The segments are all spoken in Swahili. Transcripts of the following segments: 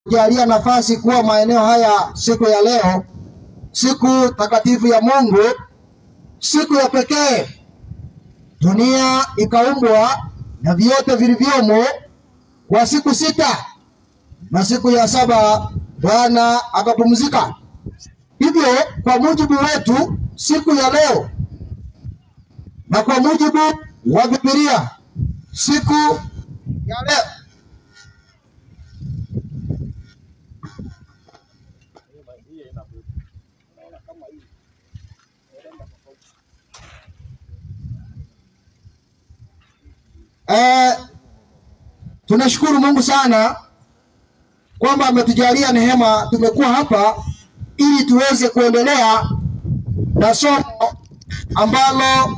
jalia nafasi kuwa maeneo haya siku ya leo, siku takatifu ya Mungu, siku ya pekee. Dunia ikaumbwa na vyote vilivyomo kwa siku sita, na siku ya saba Bwana akapumzika. Hivyo kwa mujibu wetu siku ya leo na kwa mujibu wa Biblia siku ya leo Eh, tunashukuru Mungu sana kwamba ametujalia neema, tumekuwa hapa ili tuweze kuendelea na somo ambalo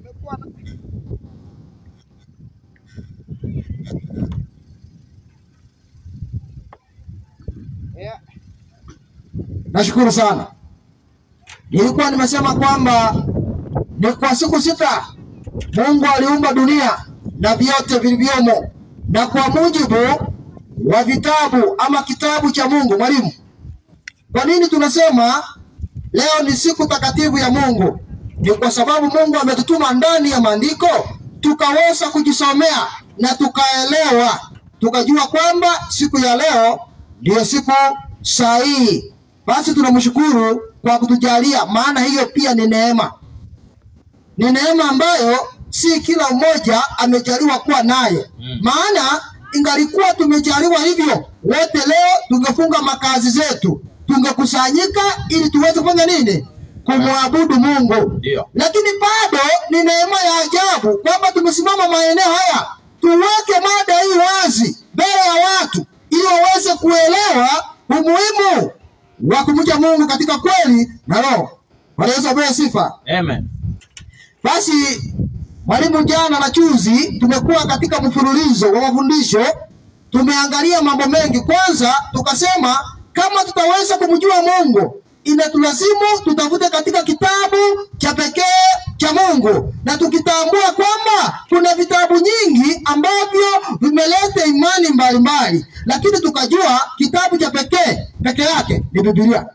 nashukuru sana. Nilikuwa nimesema kwamba ni kwa siku sita Mungu aliumba dunia na vyote vilivyomo, na kwa mujibu wa vitabu ama kitabu cha Mungu. Mwalimu, kwa nini tunasema leo ni siku takatifu ya Mungu? Ni kwa sababu Mungu ametutuma ndani ya maandiko tukaweza kujisomea na tukaelewa, tukajua kwamba siku ya leo ndiyo siku sahihi. Basi tunamshukuru kwa kutujalia, maana hiyo pia ni neema, ni neema ambayo si kila mmoja amejaliwa kuwa naye mm. Maana ingalikuwa tumejaliwa hivyo wote, leo tungefunga makazi zetu, tungekusanyika ili tuweze kufanya nini? Kumwabudu Mungu. Ndio. Lakini bado ni neema ya ajabu kwamba tumesimama maeneo haya, tuweke mada hii wazi mbele ya watu ili waweze kuelewa umuhimu wa kumcha Mungu katika kweli na roho. Bwana Yesu apewe sifa. Amen. Basi mwalimu, jana na juzi tumekuwa katika mfululizo wa mafundisho, tumeangalia mambo mengi. Kwanza tukasema kama tutaweza kumjua Mungu inatulazimu tutafute katika kitabu cha pekee cha Mungu, na tukitambua kwamba kuna vitabu nyingi ambavyo vimeleta imani mbalimbali, lakini tukajua kitabu cha pekee peke yake ni Biblia.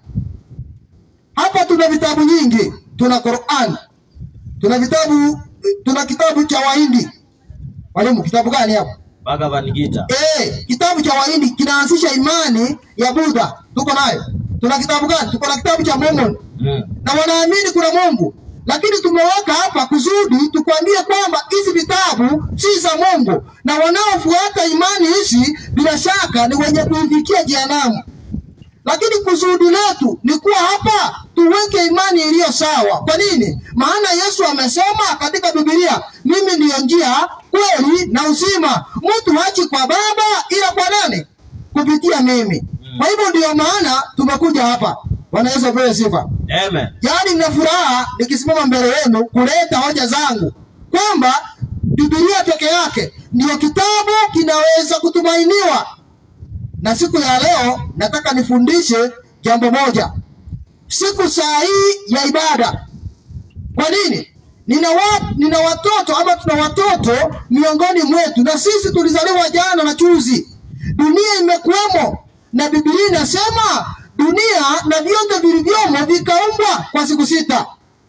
Hapa tuna vitabu nyingi, tuna Qur'an, tuna vitabu tuna kitabu cha Wahindi. Mwalimu, kitabu gani hapo? Bhagavad Gita. Eh, kitabu cha Wahindi kinaanzisha imani ya Buddha, tuko nayo. Tuna kitabu gani? Tuko na kitabu cha Mormon Mm. na wanaamini kuna Mungu, lakini tumeweka hapa kusudi tukwambie kwamba hizi vitabu si za Mungu, na wanaofuata imani hizi bila shaka ni wenye kuifikia jehanamu. Lakini kusudi letu ni kuwa hapa tuweke imani iliyo sawa. Kwa nini? Maana Yesu amesema katika Biblia, mimi ndiyo njia, kweli na uzima. Mtu hachi kwa Baba ila kwa nani? Kupitia mimi. Kwa hivyo ndiyo maana tumekuja hapa. Bwana Yesu apewe sifa. Amen. Yaani nina furaha nikisimama mbele yenu kuleta hoja zangu kwamba Biblia peke yake ndiyo kitabu kinaweza kutumainiwa. Na siku ya leo nataka nifundishe jambo moja, siku saa hii ya ibada. Kwa nini? Nina, wa, nina watoto ama tuna watoto miongoni mwetu, na sisi tulizaliwa jana na juzi. Dunia imekuwemo na Biblia inasema dunia na vyote vilivyomo vikaumbwa kwa siku sita,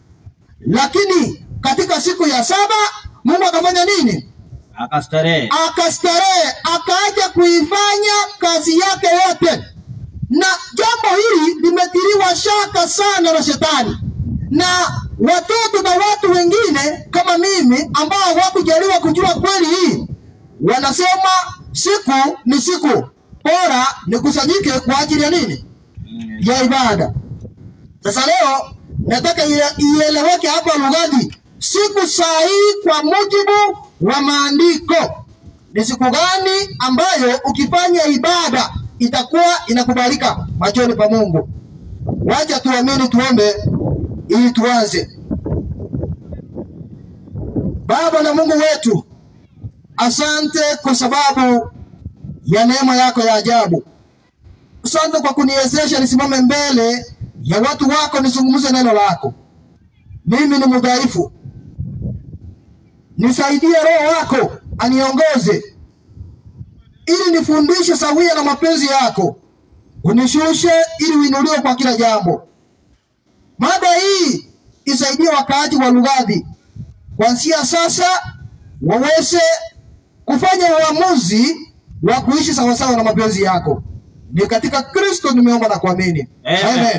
lakini katika siku ya saba Mungu akafanya nini? Akastarehe. akastarehe akaja kuifanya kazi yake yote, na jambo hili limetiliwa shaka sana na shetani na watoto na watu wengine kama mimi ambao hawakujaliwa kujua kweli hii, wanasema siku ni siku, bora nikusanyike kwa ajili ya nini? Mm. ya ibada. Sasa leo nataka ie- ieleweke hapa lughani, siku sahihi kwa mujibu wa maandiko ni siku gani ambayo ukifanya ibada itakuwa inakubalika machoni pa Mungu. Wacha tuamini, tuombe ili tuanze. Baba na Mungu wetu, asante kwa sababu ya neema yako ya ajabu. Asante kwa kuniwezesha nisimame mbele ya watu wako nizungumze neno lako. Mimi ni mudhaifu, nisaidie Roho wako aniongoze, ili nifundishe sawia na mapenzi yako, unishushe ili uinuliwe kwa kila jambo. Mada hii isaidie wakaaji wa Lugadhi kuanzia sasa waweze kufanya uamuzi wa kuishi sawasawa na mapenzi yako. Ni katika Kristo nimeomba na kuamini. Amen.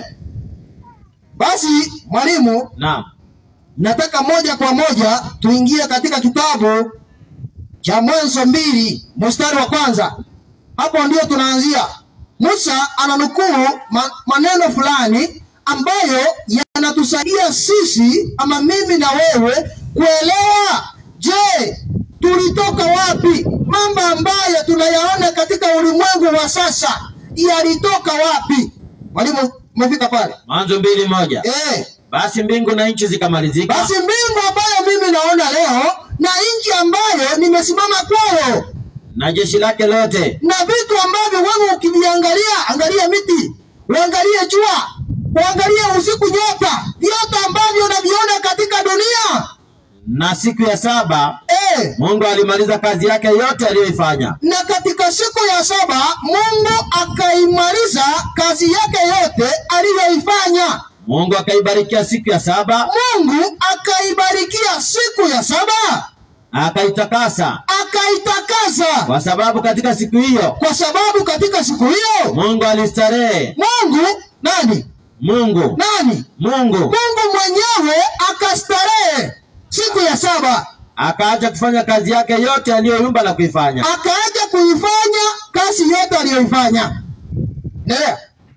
Basi mwalimu, Naam. nataka moja kwa moja tuingie katika kitabu cha Mwanzo mbili mstari wa kwanza. Hapo ndio tunaanzia. Musa ananukuu ma, maneno fulani ambayo yanatusaidia sisi ama mimi na wewe kuelewa, je, tulitoka wapi? Mambo ambayo tunayaona katika ulimwengu wa sasa yalitoka wapi? Mwalimu, umefika pale Mwanzo mbili moja. eh? Basi mbingu na nchi zikamalizika, Basi mbingu ambayo mimi naona leo na nchi ambayo nimesimama kwayo na jeshi lake lote, na vitu ambavyo wewe ukiviangalia, angalia miti, uangalie jua, uangalie usiku, nyota, vyote ambavyo unaviona katika dunia na siku ya saba eh. Mungu alimaliza kazi yake yote aliyoifanya. Na katika siku ya saba Mungu akaimaliza kazi yake yote aliyoifanya. Mungu akaibarikia siku ya saba, Mungu akaibarikia siku ya saba, akaitakasa, akaitakasa, kwa sababu katika siku hiyo kwa sababu katika siku hiyo Mungu alistarehe. Mungu nani Mungu nani Mungu Mungu mwenyewe akastarehe siku ya saba, akaacha kufanya kazi yake yote aliyoiumba na kuifanya. akaaja kuifanya kazi yote aliyoifanya. Endelea.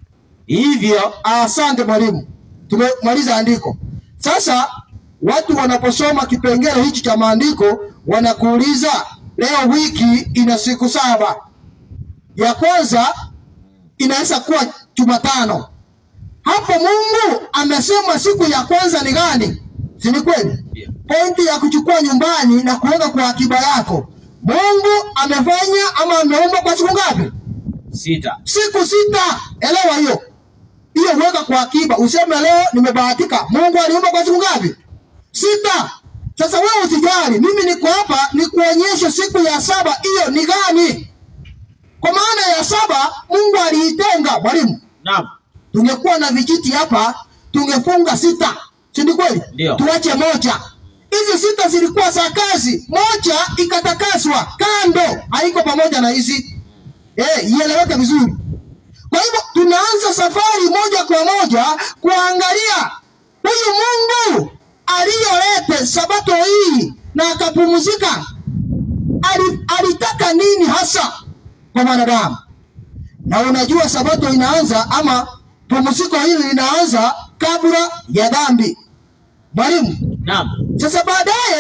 Hivyo Asante mwalimu, tumemaliza andiko. Sasa watu wanaposoma kipengele hichi cha maandiko wanakuuliza, leo wiki ina siku saba. Ya kwanza inaweza kuwa Jumatano. Hapo Mungu amesema siku ya kwanza ni gani? Si ni kweli? Pointi ya kuchukua nyumbani na kuweka kwa akiba yako. Mungu amefanya ama ameumba kwa siku ngapi? sita. Siku sita. Elewa hiyo hiyo, weka kwa akiba. Useme leo nimebahatika. Mungu aliumba kwa siku ngapi? Sita. Sasa wewe usijali, mimi niko hapa nikuonyeshe siku ya saba hiyo ni gani. Kwa maana ya saba Mungu aliitenga. Mwalimu, Naam. tungekuwa na vijiti hapa tungefunga sita, si ni kweli? Ndio. Tuache moja. Hizi sita zilikuwa za kazi, moja ikatakaswa kando, haiko pamoja na hizi eh, ieleweke vizuri. Kwa hivyo tunaanza safari moja kwa moja kuangalia huyu Mungu aliyolete sabato hii na akapumzika, ali, alitaka nini hasa kwa mwanadamu? Na unajua sabato inaanza ama pumziko hili linaanza kabla ya dhambi. Mwalimu, Naam. sasa baadaye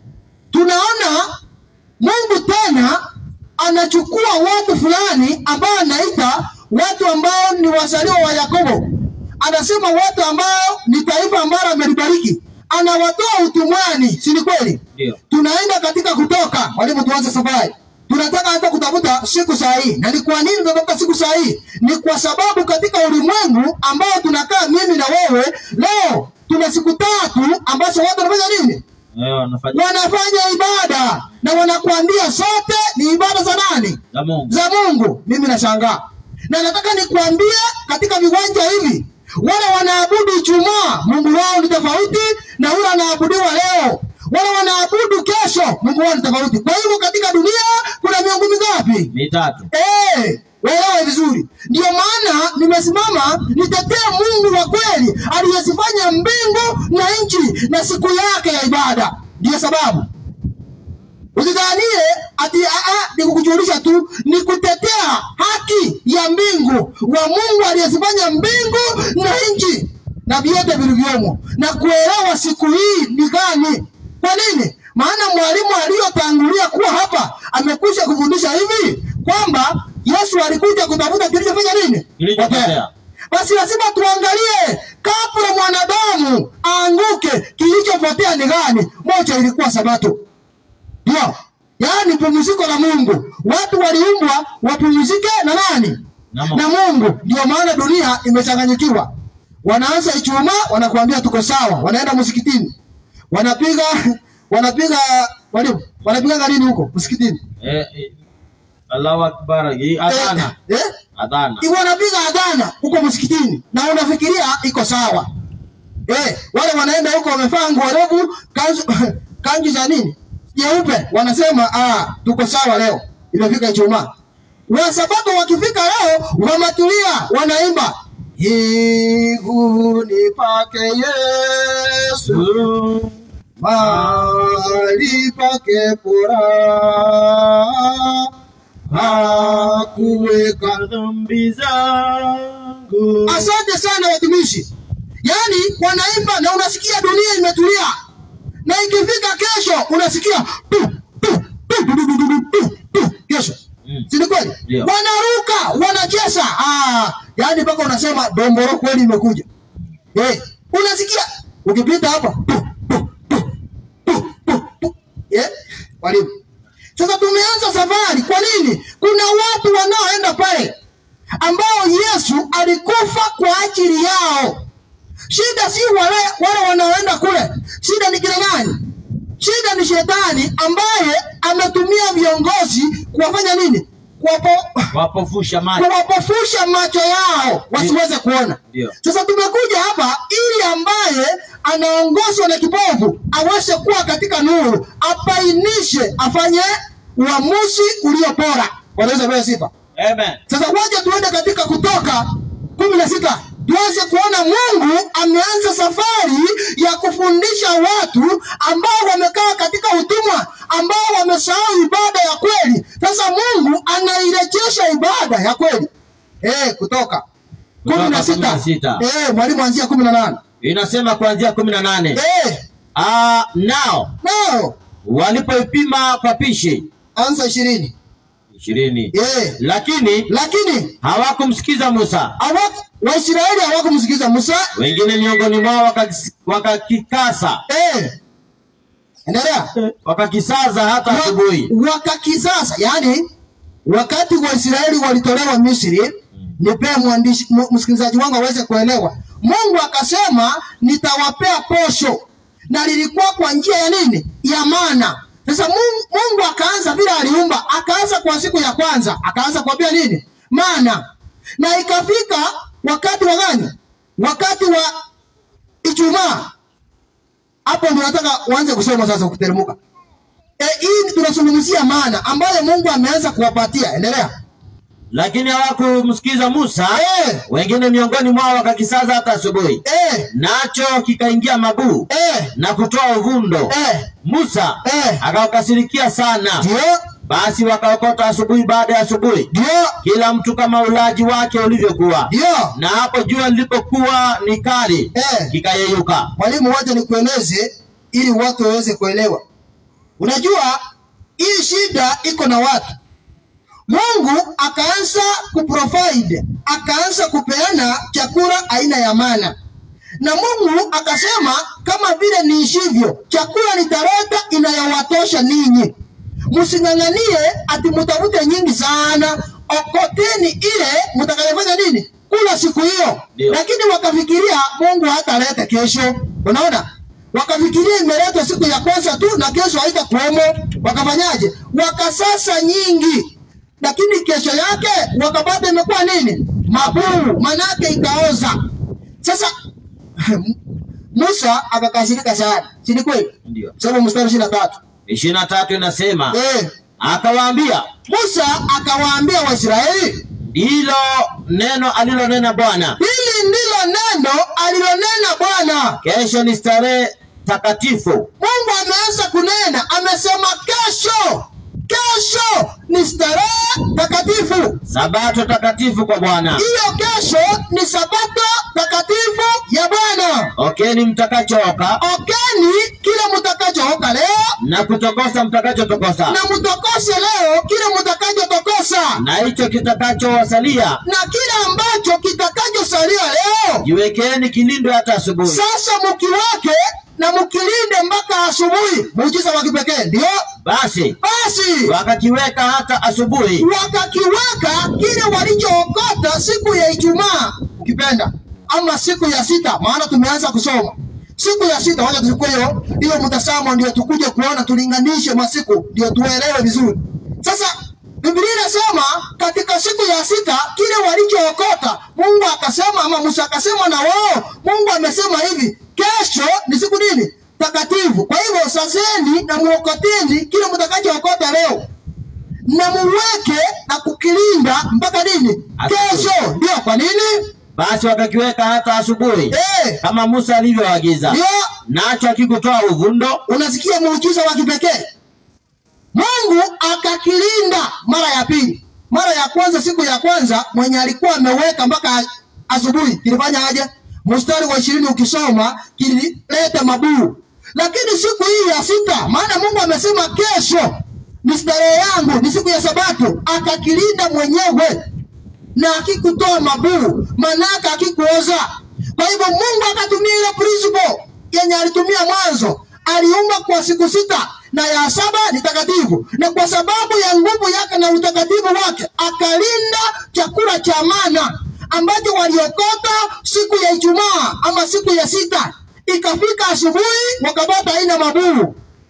tunaona Mungu tena anachukua watu fulani ambao anaita watu ambao ni wazaliwa wa Yakobo. Anasema watu ambao ni taifa ambalo amelibariki, anawatoa utumwani, si ni kweli? Ndio. Tunaenda katika Kutoka. Mwalimu, tuanze safari. Tunataka hata kutafuta siku sahihi. Na ni kwa nini tunatafuta siku sahihi? Ni kwa sababu katika ulimwengu ambao tunakaa mimi na wewe leo, tuna siku tatu ambazo watu wanafanya nini? Eh, wanafanya Wanafanya ibada na wanakuambia zote ni ibada za nani? za Mungu. za Mungu. Mimi nashangaa na nataka nikuambie, katika viwanja hivi wale wanaabudu Ijumaa, Mungu wao ni tofauti na yule anaabudiwa leo. Wale wanaabudu kesho, Mungu wao ni tofauti. Kwa hivyo katika dunia kuna miungu mingapi? Mitatu. Eh, waelewe vizuri. Ndio maana nimesimama nitetee Mungu wa kweli aliyezifanya mbingu na nchi na siku yake ya ibada. Ndiyo sababu Usidhanie ati aa, ni kukujulisha tu, ni kutetea haki ya mbingu wa Mungu aliyezifanya mbingu na nchi na vyote vilivyomo, na kuelewa siku hii ni gani. Kwa nini? Maana mwalimu aliyotangulia kuwa hapa amekwisha kufundisha hivi kwamba Yesu alikuja kutafuta kilichofanya nini? Kilichopotea. Basi lazima tuangalie kabla mwanadamu aanguke, kilichopotea ni gani? Moja ilikuwa Sabato. Ndio. Yaani pumziko la Mungu. Watu waliumbwa wapumzike na nani? Na Mungu. Na Mungu. Ndio maana dunia imechanganyikiwa. Wanaanza Ijumaa wanakuambia tuko sawa, wanaenda msikitini. Wanapiga wanapiga walimu, wanapiga nini huko msikitini? Eh, eh, Allahu Akbar. Hii Adhana. Eh, eh? Adhana. wanapiga adhana huko msikitini na unafikiria iko sawa eh, wale wanaenda huko wamevaa nguo refu kanzu kanzu za nini nyeupe, wanasema ah, tuko sawa leo, imefika Ijumaa. Wasabato wakifika leo wamatulia, wanaimba higuni pake Yesu mahali pake furaha hakuweka dhambi zangu. Asante sana watumishi, yaani wanaimba na unasikia dunia imetulia, na ikifika kesho unasikia tu, tu, tu, tu, tu, tu, tu, tu, tu, kesho Mm. si ni kweli? Ndio. Wanaruka, wanacheza, ah, yaani mpaka unasema domboro kweli imekuja. Eh, unasikia ukipita hapa tu, tu, tu, tu, tu, tu. Eh, walimu. Sasa tumeanza safari. Kwa nini? Kuna watu wanaoenda pale ambao Yesu alikufa kwa ajili yao. Shida si wale wale wanaoenda kule, shida ni kina nani? Shida ni shetani ambaye ametumia viongozi kuwafanya nini? Kuwapo, Wapofusha macho. kuwapofusha macho yao wasiweze kuona. Ndio. Sasa tumekuja hapa ili ambaye anaongozwa na kipofu aweze kuwa katika nuru, apainishe, afanye uamuzi ulio bora. Wanaweza kupewa sifa. Amen. Sasa waje tuende katika Kutoka kumi na sita tuweze kuona Mungu ameanza safari ya kufundisha watu ambao wamekaa katika utumwa, ambao wamesahau ibada ya kweli. Sasa Mungu anairejesha ibada ya kweli. Eh, Kutoka Kutoka kumi na kumi na sita sita. eh, mwalimu anzia kumi na nane Inasema kuanzia kumi na nane. eh, Ah, nao nao walipoipima kwa pishi anza ishirini ishirini, eh, lakini lakini hawakumsikiza Musa. hawaku Waisraeli hawakumsikiza Musa Wengine miongoni mwao wakakis- wakakikasa eh, endelea wakakisaza hata Wa- asubuhi. wakakisasa yani wakati waisraeli walitolewa misri nipee mwandishi mu- msikilizaji wangu aweze kuelewa mungu akasema nitawapea posho na lilikuwa kwa njia ya nini ya mana sasa mungu, mungu akaanza vile aliumba akaanza kwa siku ya kwanza akaanza kuambia nini mana na ikafika wakati wa gani wakati wa ijumaa hapo ndio nataka uanze kusoma sasa ukiteremka E, hii tunazungumzia maana ambayo Mungu ameanza kuwapatia. Endelea. Lakini hawakumsikiza Musa. Eh, Wengine miongoni mwao wakakisaza hata asubuhi, eh, nacho kikaingia mabuu eh, na kutoa uvundo. eh, Musa eh. akawakasirikia sana. Ndio, Basi wakaokota asubuhi baada ya asubuhi, ndio, kila mtu kama ulaji wake ulivyokuwa. ndio. Na hapo jua lilipokuwa ni kali, Eh, kikayeyuka. mwalimu, wacha nikueleze ili watu waweze kuelewa. Unajua hii shida iko na watu. Mungu akaanza kuprovide, akaanza kupeana chakula aina ya mana, na Mungu akasema kama vile niishivyo, chakula nitaleta inayowatosha ninyi, msing'ang'anie ati mtafute nyingi sana, okoteni ile mtakayofanya nini kula siku hiyo. Ndio. Lakini wakafikiria Mungu hataleta kesho, unaona wakafikiria imeletwa siku ya kwanza tu na kesho haitakuwemo. Wakafanyaje? Wakasasa nyingi, lakini kesho yake wakapata imekuwa nini? Mabuu, manake ikaoza. Sasa Musa akakasirika sana, si ni kweli? Ndio Soma mstari ishirini na tatu. ishirini na tatu inasema Eh, akawaambia, Musa akawaambia Waisraeli, ndilo neno alilonena Bwana, hili ndilo neno alilonena Bwana. kesho ni starehe takatifu, Mungu ameanza kunena, amesema kesho, kesho ni starehe takatifu. sabato takatifu kwa Bwana. Hiyo kesho ni sabato takatifu ya Bwana. Okeni mtakachooka Okeni kile mtakachooka leo na kutokosa mtakachotokosa, na mtokose leo kile mtakachotokosa, na hicho kitakachowasalia na kile ambacho kitakachosalia leo. jiwekeni kilindwe hata asubuhi. Sasa mkiwake na mkilinde mpaka asubuhi. Muujiza wa kipekee ndio Basi basi wakakiweka hata asubuhi, wakakiweka kile walichookota siku ya Ijumaa, ukipenda ama siku ya sita, maana tumeanza kusoma siku ya sita. Wacha tuchukue hiyo hiyo mtazamo, ndio tukuje kuona, tulinganishe masiku, ndio tuelewe vizuri. Sasa Biblia inasema katika siku ya sita kile walichookota Mungu akasema, ama Musa akasema na wao, Mungu amesema hivi, kesho ni siku nini takatifu. Kwa hivyo saseni na muokoteni kile mtakachookota leo na muweke na kukilinda mpaka nini? Asubuhi. Kesho. Ndio kwa nini? Basi wakakiweka hata asubuhi Eh, kama Musa alivyoagiza, ndio nacho akikutoa uvundo. unasikia muujiza wa kipekee. Mungu akakilinda mara ya pili. Mara ya kwanza, siku ya kwanza mwenye alikuwa ameweka mpaka asubuhi, kilifanya aje? Mstari wa ishirini ukisoma kilileta mabuu. Lakini siku hii ya sita, maana Mungu amesema kesho ni starehe yangu, ni siku ya Sabato, akakilinda mwenyewe na akikutoa mabuu, manaka akikuoza. Kwa hivyo Mungu akatumia ile principle yenye alitumia mwanzo, aliumba kwa siku sita na ya saba ni takatifu, na kwa sababu ya nguvu yake na utakatifu wake akalinda chakula cha mana ambacho waliokota siku ya Ijumaa ama siku ya sita. Ikafika asubuhi wakapata aina mabuu.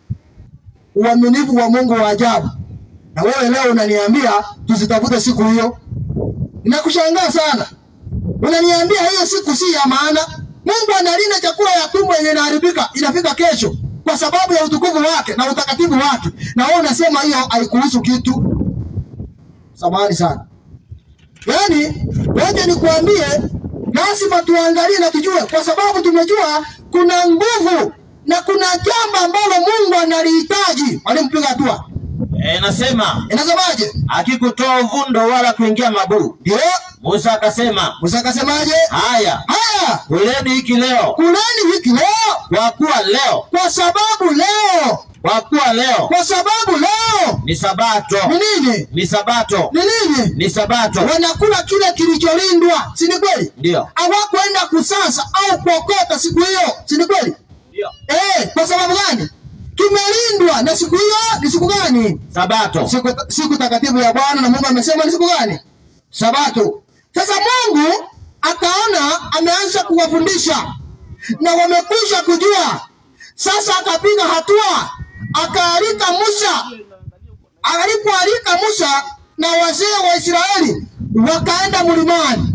Uaminifu wa Mungu wa ajabu. Na wewe leo unaniambia tusitafute siku hiyo. Nakushangaa sana. Unaniambia hiyo siku si ya maana. Mungu analinda chakula ya tumbo yenye inaharibika inafika kesho kwa sababu ya utukufu wake na utakatifu wake, na wewe unasema hiyo haikuhusu kitu. Samahani sana. Yaani, waje nikuambie, lazima tuangalie na tujue, kwa sababu tumejua kuna nguvu na kuna jambo ambalo Mungu analihitaji. Walimpiga hatua, E, nasema inasemaje? akikutoa uvundo wala kuingia mabuu. Ndio Musa akasema, Musa akasemaje? haya Haya, kuleni hiki leo, kuleni wiki leo, kwa kuwa leo, kwa sababu leo, kwa kuwa leo kwa sababu leo ni sabato, ni nini? ni sabato, Ni nini? ni sabato. Wanakula kile kilicholindwa, si ni kweli? Ndio, Hawakwenda kusasa au kuokota siku hiyo, si ni kweli? ndio, Eh, kwa sababu gani? Kimelindwa na siku hiyo ni siku gani? sabato. Siku, siku takatifu ya Bwana na Mungu amesema ni siku gani? Sabato. Sasa Mungu akaona ameanza kuwafundisha na wamekwisha kujua. Sasa akapiga hatua, akaalika Musa. Alipoalika Musa na wazee wa Israeli wakaenda mlimani,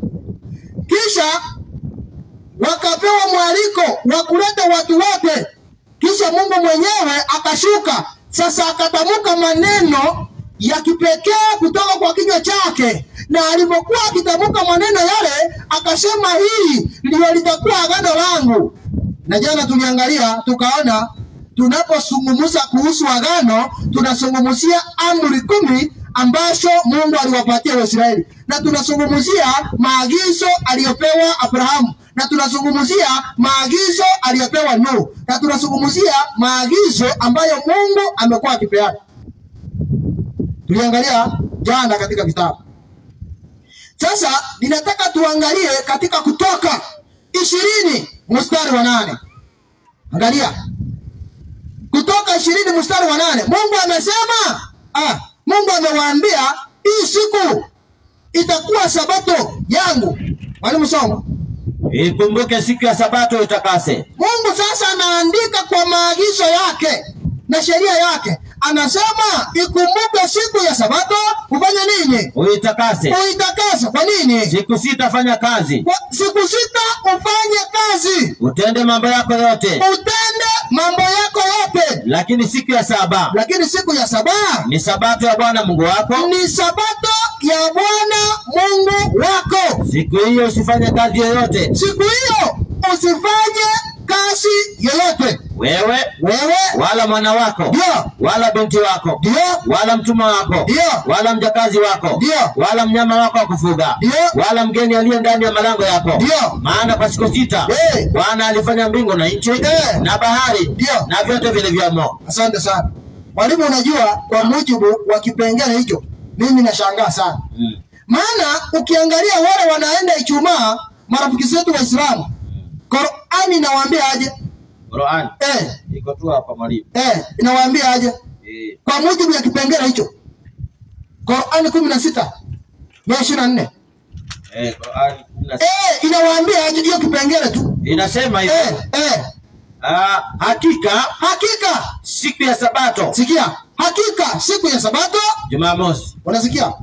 kisha wakapewa mwaliko wa kuleta watu wote. Kisha Mungu mwenyewe akashuka sasa, akatamka maneno ya kipekee kutoka kwa kinywa chake, na alipokuwa akitamka maneno yale akasema, hii ndio litakuwa agano langu. Na jana tuliangalia tukaona, tunapozungumza kuhusu agano tunazungumzia amri kumi ambazo Mungu aliwapatia Waisraeli, na tunazungumzia maagizo aliyopewa Abrahamu, na tunazungumzia maagizo aliyopewa Nuhu, na tunazungumzia maagizo ambayo Mungu amekuwa akipeana. Tuliangalia jana katika vitabu. Sasa ninataka tuangalie katika Kutoka ishirini mstari wa nane. Angalia Kutoka ishirini mstari wa nane. Mungu amesema ah, Mungu amewaambia hii siku itakuwa sabato yangu. Mwalimu soma. Ikumbuke siku ya sabato itakase. Mungu sasa anaandika kwa maagizo yake na sheria yake, anasema ikumbuke siku ya sabato ufanye nini? Uitakase. Uitakase. Kwa nini? Siku sita fanya kazi, Kwa siku sita ufanye kazi, utende mambo yako yote, utende mambo yako yote, lakini siku ya saba lakini siku ya saba ni sabato ya Bwana Mungu wako. ni sabato ya Bwana Mungu wako. Siku hiyo usifanye kazi yoyote, Siku hiyo usifanye kazi yoyote, wewe wewe wala mwana wako ndio wala binti wako ndio wala mtumwa wako Ndio. wala mjakazi wako Ndio. wala mnyama wako wa kufuga Ndio. wala mgeni aliye ndani ya malango yako. Ndio. Maana kwa siku sita Eh. Bwana alifanya mbingu na nchi Eh. na bahari Ndio. na vyote vilivyomo. Asante sana mwalimu. Unajua, kwa mujibu wa kipengele hicho, mimi nashangaa sana, Mm. maana ukiangalia wale wanaenda Ijumaa, marafiki zetu Waislamu, Qurani inawaambia aje? Qur'an Eh, iko tu hapa mwalimu. eh, inawaambia aje? Eh. Kwa mujibu ya kipengele hicho, Qurani kumi na sita ya ishirini na nne Eh, Qur'an kumi na sita. eh, inawaambia aje? Hiyo kipengele tu inasema hivi. eh, eh, Ah, hakika hakika siku ya sabato sikia, hakika siku ya sabato Jumamosi. unasikia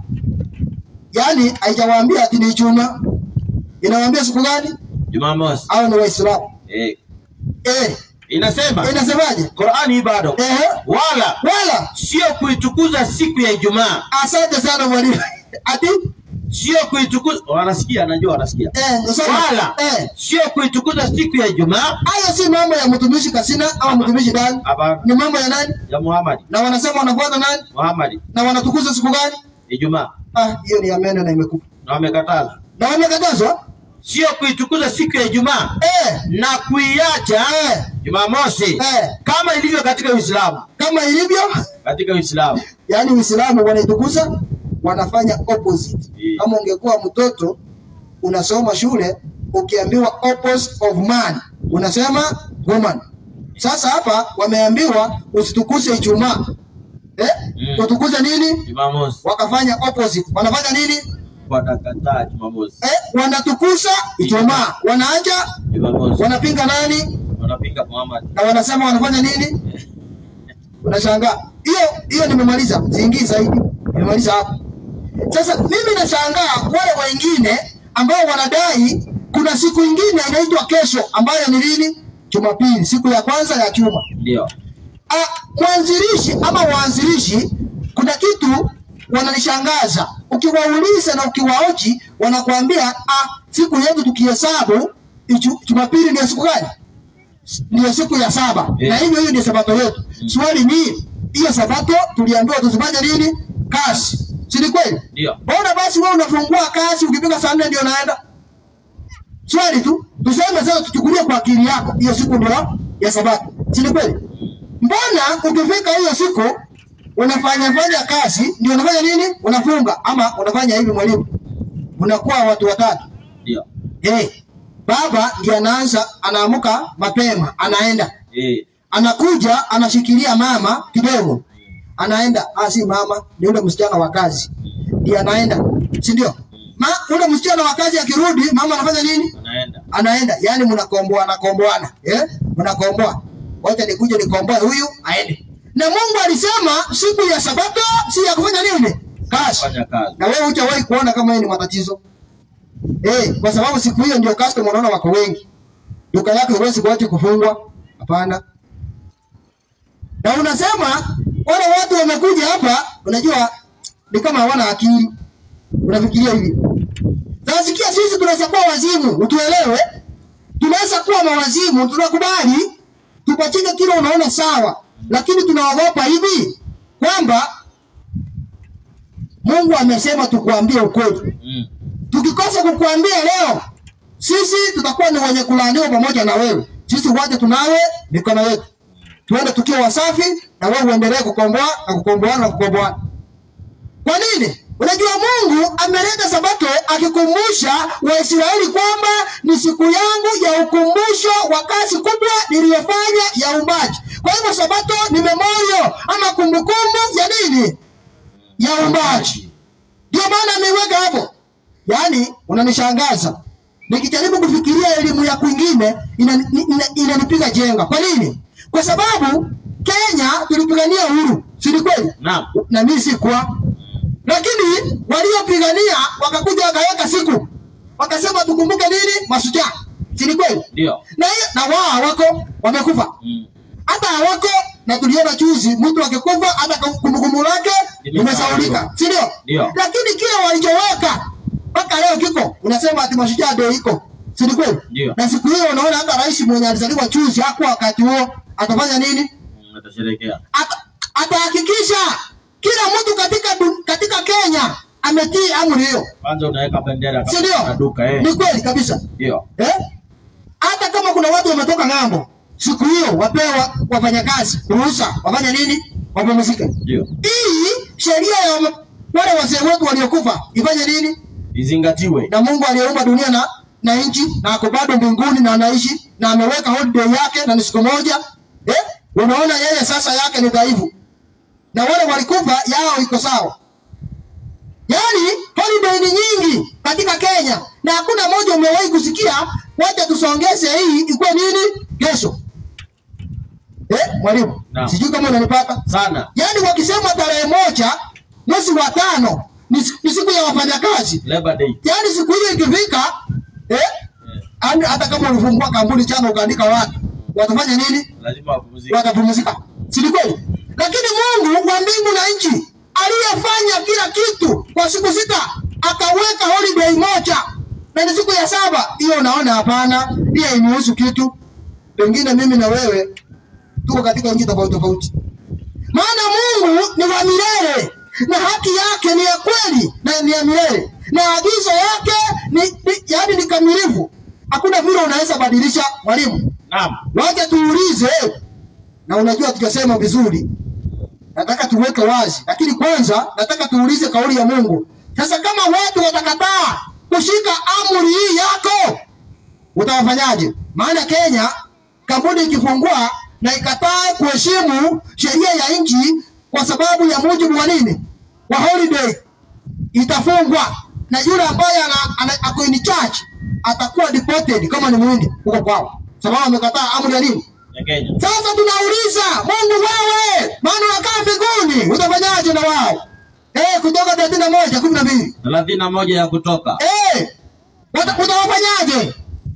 yaani haijawaambia ati ni juma inawaambia siku gani Jumamosi. au ni waislamu Eh. eh, Inasema inasemaje Qur'ani hii bado eh, wala wala sio kuitukuza siku ya Ijumaa, asante sana mwalimu ati sio kuitukuza. Wanasikia, najua wanasikia. eh, nasema, Wala eh, sio kuitukuza siku ya Ijumaa. hayo si mambo ya mtumishi kasina au mtumishi dani Hapana, ni mambo ya nani ya Muhammad. na wanasema wanafuata nani Muhammad na wanatukuza siku gani Ijumaa ah hiyo ni amena na imekufa na wamekatazwa, na wamekatazwa sio kuitukuza siku ya Ijumaa eh, na kuiacha eh, Jumamosi eh, kama ilivyo katika Uislamu. kama ilivyo Katika Uislamu yaani Uislamu wanaitukuza wanafanya opposite. Eh. Kama ungekuwa mtoto unasoma shule ukiambiwa opposite of man unasema woman. Sasa hapa wameambiwa usitukuse Ijumaa eh? Mm. Utukuze nini? Jumamosi Wakafanya opposite. Wanafanya nini? wanakataa Jumamosi, Eh? Wanatukusa Ijumaa, wanaacha, Jumamosi wanapinga nani wanapinga Muhammad. na wanasema wanafanya nini? Unashangaa. Hiyo hiyo nimemaliza, siingii zaidi. Nimemaliza hapo. Sasa mimi nashangaa wale wengine ambao wanadai kuna siku ingine inaitwa kesho ambayo ni lini? Jumapili, siku ya kwanza ya juma. Ndio Ah, mwanzilishi ama waanzilishi kuna kitu wananishangaza. Ukiwauliza na ukiwaoji wanakuambia ah, siku yetu tukihesabu Iju- Jumapili ni ya siku gani? Ndiyo siku ya saba Eh. na hivyo hiyo ndio sabato yetu. Swali ni hiyo sabato tuliambiwa tuzifanye nini? Kazi, si ni kweli? ndio Mbona basi wewe unafungua kazi ukipiga saa nne ndio naenda? Swali tu, tuseme sasa tuchukulie kwa akili yako hiyo siku ndio ya sabato. Si ni kweli? Mbona ukifika hiyo siku unafanya fanya kazi ndio unafanya nini? Unafunga ama unafanya hivi mwalimu. Unakuwa watu watatu. ndio Eh. Baba ndiye anaanza anaamuka mapema, anaenda. eh Anakuja anashikilia mama kidogo. Anaenda, ah si mama, ni yule msichana wa kazi. Ndiye anaenda. Si ndio? Ma yule msichana wa kazi akirudi, mama anafanya nini? anaenda anaenda yani mnakomboana komboana eh mnakomboa wacha nikuje nikomboe huyu aende na Mungu alisema siku ya sabato si ya kufanya nini kazi fanya kazi na wewe hujawahi kuona kama hiyo ni matatizo eh kwa sababu siku hiyo ndio customer unaona wako wengi duka yako huwezi kuacha kufungwa hapana na unasema wale watu wamekuja hapa unajua ni kama hawana akili unafikiria hivi Nasikia sisi tunaweza kuwa wazimu, utuelewe. Tunaweza kuwa mawazimu, tunakubali tupachike kile unaona sawa, lakini tunaogopa hivi kwamba Mungu amesema tukuambie ukweli. mm. Tukikosa kukuambia leo, sisi tutakuwa ni wenye kulaaniwa pamoja na wewe. Sisi wote tunawe mikono yetu, tuende tukiwa wasafi, na wewe uendelee kukomboa na kukomboana na kukomboana. Kwa nini? Unajua Mungu ameleta sabato akikumbusha Waisraeli kwamba ni siku yangu ya ukumbusho wa kazi kubwa niliyofanya ya uumbaji. Kwa hivyo sabato ni memorial ama kumbukumbu ya nini? Ya uumbaji. Ndio maana ameiweka hapo. Yaani unanishangaza. Nikijaribu kufikiria elimu ya kwingine inanipiga ina, ina, inanipiga jenga. Kwa nini? Kwa sababu Kenya tulipigania uhuru, si ni kweli? naam Na mimi sikuwa lakini waliopigania wakakuja wakaweka siku wakasema tukumbuke nini mashujaa si ni kweli ndio na, hiyo- na wao hawako wamekufa mm. hata hawako na tuliona juzi mtu akikufa hata kumbukumbu lake limesaulika si ndio Ndio. lakini kile walichoweka mpaka leo kiko unasema ati mashujaa ndio iko si ni kweli Ndio. na siku hiyo unaona hata rais mwenye alizaliwa juzi hakuwa wakati huo atafanya nini Mm, atasherekea Ata- atahakikisha kila mtu katika du- katika Kenya ametii amri hiyo, kwanza unaweka bendera si katika ndio? duka eh Ni kweli kabisa ndio eh? Hata kama kuna watu wametoka ng'ambo, siku hiyo wapewa wafanyakazi ruhusa wafanye nini? Wapumzike. ndio Hii sheria ya wame- wale wazee wetu waliokufa ifanye nini? izingatiwe Na Mungu aliyeumba dunia na na nchi na ako bado mbinguni na anaishi na ameweka holiday yake na ni siku moja eh? Unaona yeye sasa yake ni dhaifu na wale walikufa yao iko sawa. Yaani holiday ni nyingi katika Kenya na hakuna moja umewahi kusikia, wacha tusongeze hii ikuwe nini kesho. eh, mwalimu Naam. sijui kama unanipata sana yaani wakisema tarehe moja mwezi wa tano ni siku- ni siku ya wafanyakazi Labor Day. yaani siku hiyo ikifika eh, yaani hata kama ulifungua kampuni jana ukaandika watu watafanya nini lazima wapumzike. watapumzika si ni kweli lakini mungu wa mbingu na nchi aliyefanya kila kitu kwa siku sita akaweka holiday moja na ni siku ya saba hiyo unaona hapana hiyo imehusu kitu pengine mimi na wewe tuko katika nchi tofauti tofauti maana mungu ni wa milele na haki yake ni ya kweli na ni ya milele na agizo yake ni, ni yaani ni kamilifu hakuna vile unaweza badilisha mwalimu Naam. wacha tuulize na unajua tukasema vizuri nataka tuweke wazi lakini kwanza nataka tuulize kauli ya mungu sasa kama watu watakataa kushika amri hii yako utawafanyaje maana kenya kampuni ikifungua na ikataa kuheshimu sheria ya nchi kwa sababu ya mujibu wa nini wa holiday itafungwa na yule ambaye ana- ana- ako in charge atakuwa deported kama ni mwindi huko kwao sababu amekataa amri ya nini Ya Kenya. sasa tunauliza mungu wewe maana unakaa mbinguni utafanyaje na wao eh kutoka thelathini na moja kumi na mbili thelathini na moja ya kutoka eh wata- utawafanyaje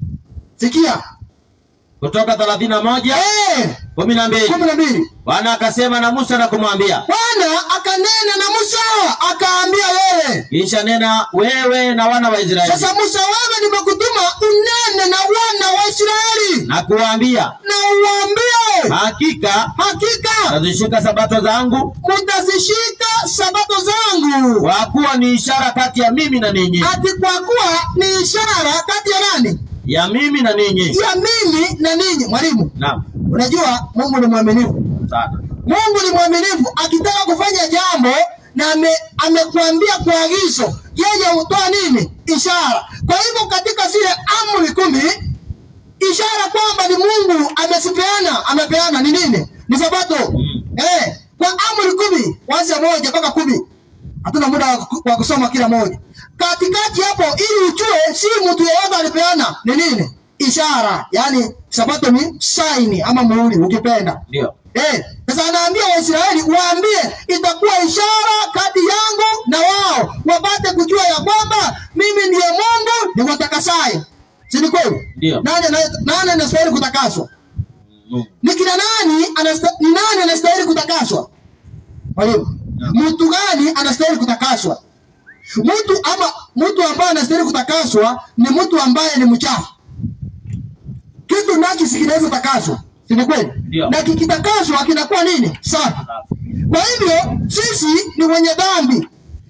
sikia kutoka thelathini na moja eh kumi na mbili kumi na mbili Bwana akasema na Musa na kumwambia, bwana akanena na musa akaambia wewe kisha nena wewe na wana wa Israeli sasa musa wewe nimekutuma unene na wana wa israeli na kuwaambia, na uwaambie hakika hakika tazishika sabato zangu, mutazishika sabato zangu kwa kuwa ni ishara kati ya mimi na ninyi, ati kwa kuwa ni ishara kati ya nani ya mimi na ninyi. ya mimi na ninyi mwalimu Naam, unajua mungu ni mwaminifu sana mungu ni mwaminifu akitaka kufanya jambo na ame, amekuambia kwa agizo yeye hutoa nini ishara kwa hivyo katika zile amri kumi ishara kwamba ni mungu amezipeana amepeana ni nini ni sabato Mm. eh, kwa amri kumi kwanzia moja mpaka kumi hatuna muda wa ku- wa kusoma kila moja katikati hapo ili ujue si mtu yeyote alipeana ni nini ishara yaani sabato ni saini ama muhuri ukipenda ndio Eh, sasa anaambia Waisraeli waambie itakuwa ishara kati yangu na wao, wapate kujua ya kwamba mimi ndiye Mungu ni watakasaye. Si ni kweli? Ndio. Nani ana- nani anastahili kutakaswa? Mungu. Ni kina nani anasta, ni nani anastahili kutakaswa? Mwalimu, mtu gani anastahili kutakaswa? Mtu ama mtu ambaye anastahili kutakaswa ni mtu ambaye ni mchafu. Kitu nakisi kinaweza takaswa, si ni kweli? Ndio. Na kikitakaswa kinakuwa nini? Safi. Kwa hivyo sisi ni wenye dhambi.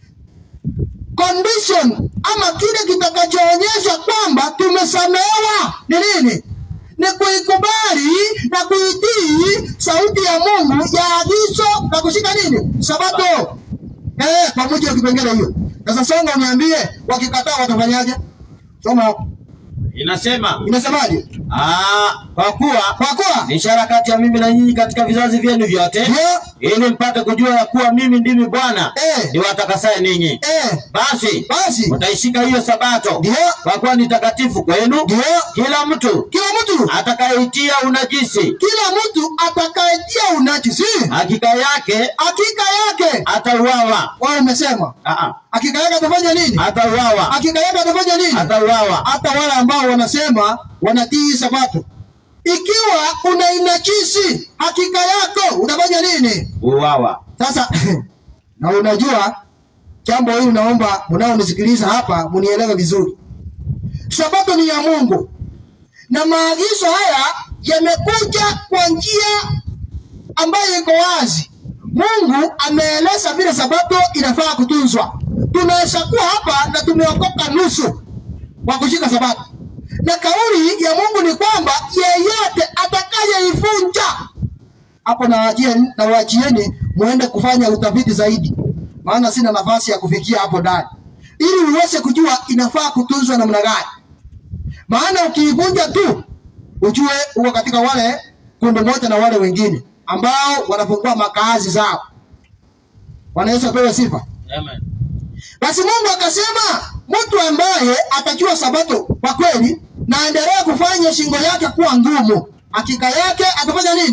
Condition ama kile kitakachoonyesha kwamba tumesamehewa ni nini? Ni kuikubali na kuitii sauti ya Mungu ya agizo na kushika nini? Sabato. Eh, pamoja na kipengele hiyo. Sasa songa uniambie wakikataa watafanyaje? Soma inasema inasemaje? ah, kwa kuwa Kwa kuwa ni ishara kati ya mimi na nyinyi katika vizazi vyenu vyote, ndio ili mpate kujua ya kuwa mimi ndimi Bwana Eh. niwatakasaye ninyi. eh, Basi basi mtaishika hiyo sabato, ndio kwa kuwa ni takatifu kwenu. ndio Kila mtu kila mtu atakayeitia unajisi kila mtu atakayetia unajisi hakika yake hakika yake atauawa. wao umesema Ah, ah, hakika yake atafanya nini atauawa, hakika yake atafanya nini atauawa. hata wale ambao wanasema wanatii sabato ikiwa una inajisi hakika yako utafanya nini Uawa. sasa na unajua jambo hili naomba mnaonisikiliza hapa munielewe vizuri sabato ni ya mungu na maagizo haya yamekuja kwa njia ambayo iko wazi mungu ameeleza vile sabato inafaa kutunzwa tunaweza kuwa hapa na tumeokoka nusu kwa kushika sabato na kauli ya mungu ni kwamba yeyote atakayeivunja hapo nawajieni nawajieni muende kufanya utafiti zaidi maana sina nafasi ya kufikia hapo ndani ili uweze kujua inafaa kutunzwa namna gani maana ukiivunja tu ujue uko katika wale kundi moja na wale wengine ambao wanafungua makazi zao wanaweza pewe sifa Amen. basi mungu akasema mtu ambaye atajua sabato kwa kweli na aendelee kufanya shingo yake kuwa ngumu hakika yake atafanya nini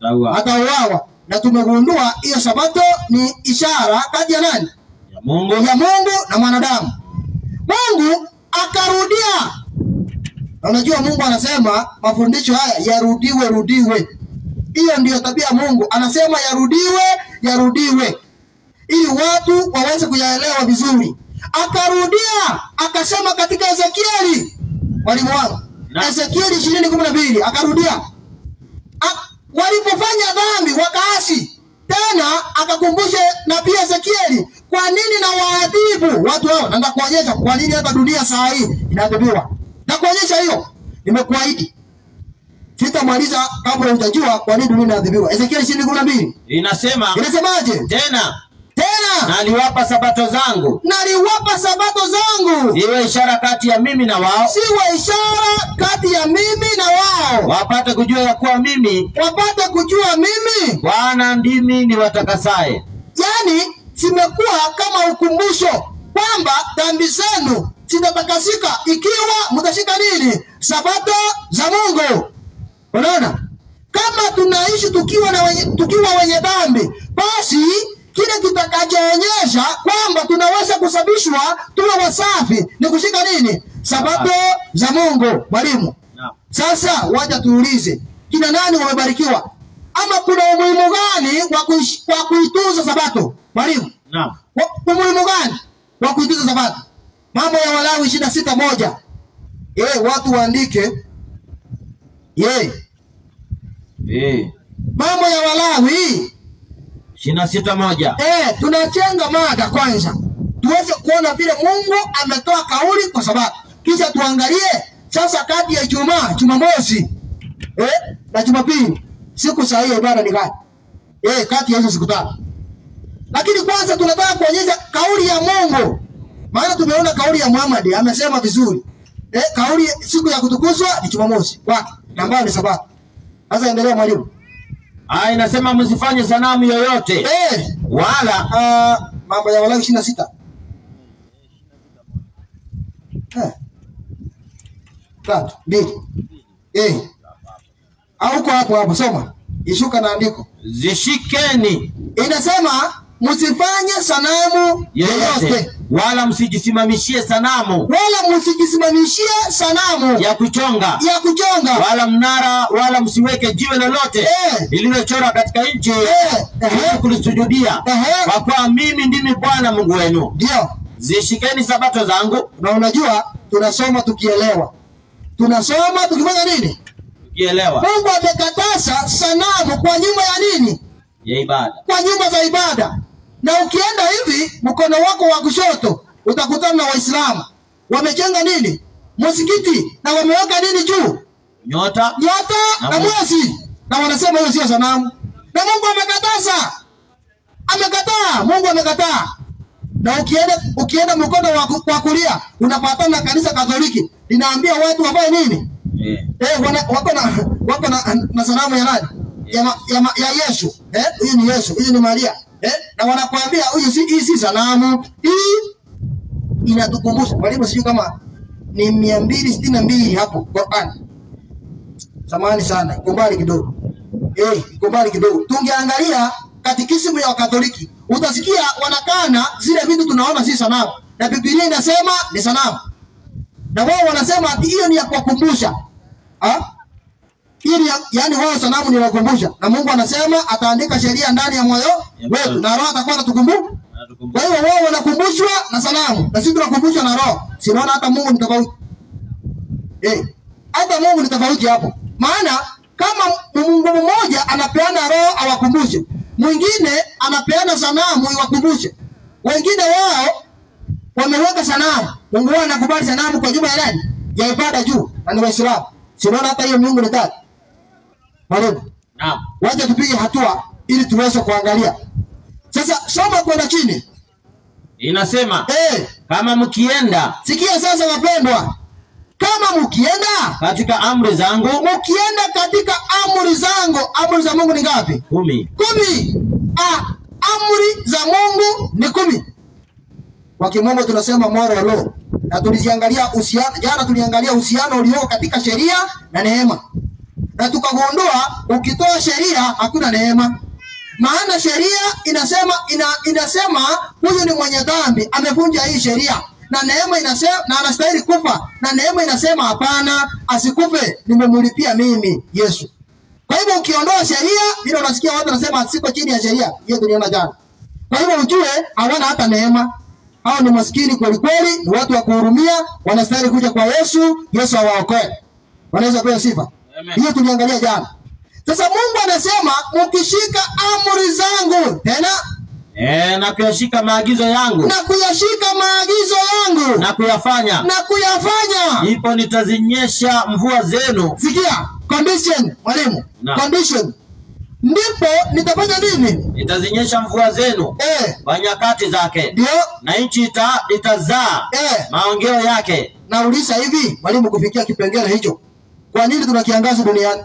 atauawa atauawa. Na tumegundua hiyo sabato ni ishara kati ya nani? ya Mungu ya Mungu na mwanadamu. Mungu akarudia. Na Unajua Mungu anasema mafundisho haya yarudiwe rudiwe. Hiyo ndiyo tabia ya Mungu, anasema yarudiwe yarudiwe, ili watu waweze kuyaelewa vizuri. Akarudia akasema katika Ezekieli, mwalimu wangu, Na- Ezekieli ishirini kumi na mbili akarudia A- walipofanya dhambi wakaasi tena, akakumbusha nabii Ezekieli, kwa nini na waadhibu watu hao? Na ndakuonyesha kwa nini hata dunia saa hii inaadhibiwa. Ndakuonyesha hiyo, nimekuahidi sitamaliza kabla utajua kwa nini dunia inaadhibiwa. Ezekieli ishirini kumi na mbili inasema inasemaje? tena, Tena na aliwapa sabato zangu naliwapa sabato zangu iwe ishara kati ya mimi na wao, siwe ishara kati ya mimi na wao, wapate kujua ya kuwa mimi wapate kujua mimi Bwana ndimi niwatakasaye. yaani zimekuwa kama ukumbusho kwamba dhambi zenu zitatakasika ikiwa mtashika nini? Sabato za Mungu. Unaona, kama tunaishi tukiwa na wenye, tukiwa wenye dhambi, basi kile kitakachoonyesha kwamba tunaweza kusabishwa tuwe wasafi ni kushika nini? Sabato za Mungu. Mwalimu, Naam. sasa wacha tuulize, kina nani wamebarikiwa, ama kuna umuhimu gani wa kuish- wa kuitunza sabato? Mwalimu, Naam. wa- umuhimu gani wa kuitunza sabato? Mambo ya Walawi ishirini na sita moja. Eh, watu waandike. Ye, Eh. mambo ya Walawi. ishirini na sita moja. Eh, tunachenga mada kwanza tuweze kuona vile Mungu ametoa kauli kwa sabato, kisha tuangalie sasa kati ya Ijumaa, Jumamosi eh, na Jumapili siku sahihi ya ibada ni gani? Eh, kati ya hizo siku tatu. Lakini kwanza tunataka kuonyesha kauli ya Mungu, maana tumeona kauli ya Muhammad amesema vizuri eh, kauli siku ya kutukuzwa ni Jumamosi kwake na ambayo ni sabato. Sasa endelea mwalimu. Ah, inasema msifanye sanamu yoyote Eh, wala Ah, mambo ya Walawi ishirini na sita Eh. tatu mbili eh. au uko hapo hapo, soma ishuka na andiko zishikeni inasema msifanye sanamu yoyote yoyote wala msijisimamishie sanamu wala msijisimamishie sanamu ya kuchonga ya kuchonga wala mnara wala msiweke jiwe lolote Eh. lililochora katika nchi Eh, ehe. ili kulisujudia Ehe. kwa kuwa mimi ndimi Bwana Mungu wenu. ndio Zishikeni sabato zangu na unajua tunasoma tukielewa tunasoma tukifanya nini ukielewa Mungu amekataza sanamu kwa nyumba ya nini? ya ibada. Kwa nyumba za ibada. Na ukienda hivi mkono wako wa kushoto utakutana na Waislamu wamejenga nini? Msikiti na wameweka nini juu? Nyota Nyota Na na mwezi. mwezi, na wanasema hiyo sio sanamu, na Mungu amekataza, amekataa. Mungu amekataa. Na ukienda ukienda mkono wa ku- wa kulia unapatana na kanisa Katoliki linaambia watu wafanye nini? eh, Eh, wana, wako na wako na, na sanamu ya nani? Ya, ma, ya, ma, ya Yesu. Eh, huyu ni Yesu, huyu ni Maria. Eh, na wanakuambia huyu si hii si sanamu. Hii inatukumbusha. Mwalimu sijui kama ni mia mbili sitini na mbili hapo Qur'an. Samahani sana, iko mbali kidogo. Eh, iko mbali kidogo. Tungeangalia katikisimu ya Wakatoliki, utasikia wanakana zile vitu tunaona si sanamu. Na Biblia inasema ni sanamu na wao wanasema ati hiyo ni ya kuwakumbusha Ah? Hiyo ni ya, yani wao sanamu ni ya kuwakumbusha, na Mungu anasema ataandika sheria ndani ya moyo wetu, na Roho atakuwa anatukumbusha. Kwa natukumbusha. hiyo wao wanakumbushwa na sanamu, na sisi tunakumbushwa na Roho. Sinaona hata Mungu ni tofauti eh, hata Mungu ni tofauti hapo, maana kama Mungu mmoja anapeana Roho awakumbushe, mwingine anapeana sanamu iwakumbushe, wengine wao wameweka sanamu. Mungu wao anakubali sanamu kwa jumla ya nani? Ya ibada juu, na ni Waislamu. Sinaona hata hiyo miungu ni tatu. Mwalimu, Naam. wacha tupige hatua ili tuweze kuangalia. Sasa soma kwenda chini. Inasema Eh, kama mkienda sikia sasa wapendwa. Kama mkienda katika amri zangu mkienda katika amri zangu, amri za Mungu ni ngapi? kumi Kumi. Ah, amri za Mungu ni kumi. Kwa kimombo tunasema moral law. Na tuliziangalia uhusiano, jana tuliangalia uhusiano ulioko katika sheria na neema. na tukagundua ukitoa sheria hakuna neema maana sheria inasema ina, inasema huyu ni mwenye dhambi amevunja hii sheria na neema inasema na anastahili kufa na neema inasema hapana asikufe nimemlipia mimi yesu kwa hivyo ukiondoa sheria vile unasikia watu wanasema siko chini ya sheria hiyo tuliona jana kwa hivyo ujue hawana hata neema hao ni maskini kweli kweli ni watu wa kuhurumia wanastahili kuja kwa yesu yesu awaokoe wanaweza pewa sifa Amen. hiyo tuliangalia jana sasa mungu anasema mkishika amri zangu tena e, na kuyashika maagizo yangu na kuyashika maagizo yangu na kuyafanya na kuyafanya ndipo nitazinyesha mvua zenu sikia condition mwalimu Naam. condition ndipo nitafanya nini nitazinyesha mvua zenu eh kwa nyakati zake ndio na nchi ita, itazaa eh maongeo yake nauliza hivi mwalimu kufikia kipengele hicho kwa nini tuna kiangazi duniani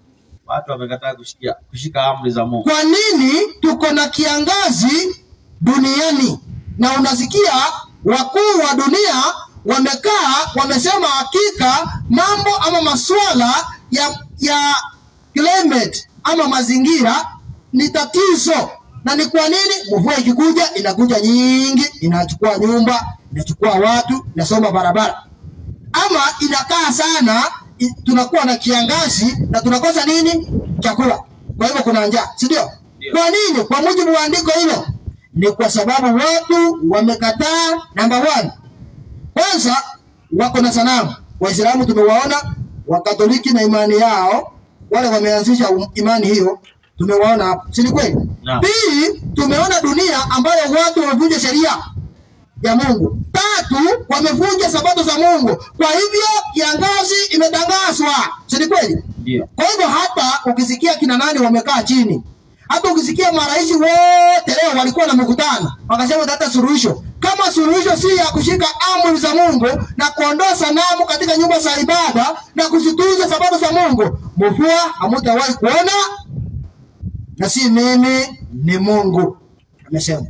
watu wamekataa kushika, kushika amri za mungu kwa nini tuko na kiangazi duniani na unasikia wakuu wa dunia wamekaa wamesema hakika mambo ama masuala ya ya climate ama mazingira ni tatizo na ni kwa nini mvua ikikuja inakuja nyingi inachukua nyumba inachukua watu inasoma barabara ama inakaa sana i- tunakuwa na kiangazi na tunakosa nini chakula kwa hivyo kuna njaa si ndio Ndio. kwa nini kwa mujibu wa andiko hilo ni kwa sababu watu wamekataa namba one kwanza wako na sanamu waislamu tumewaona wakatoliki na imani yao wale wameanzisha um- imani hiyo tumewaona hapo si ni kweli Naam. pili tumeona dunia ambayo watu wamevunja sheria ya Mungu. Tatu, wamevunja sabato za Mungu. Kwa hivyo kiangazi imetangazwa, si ni kweli? ndio Kwa hivyo hata ukisikia kina nani wamekaa chini, hata ukisikia marais wote leo walikuwa na mkutano wakasema hata suluhisho, kama suluhisho si ya kushika amri za Mungu na kuondoa sanamu katika nyumba za ibada na kuzitunza sabato za Mungu, mvua hamutawahi kuona, na si mimi, ni Mungu amesema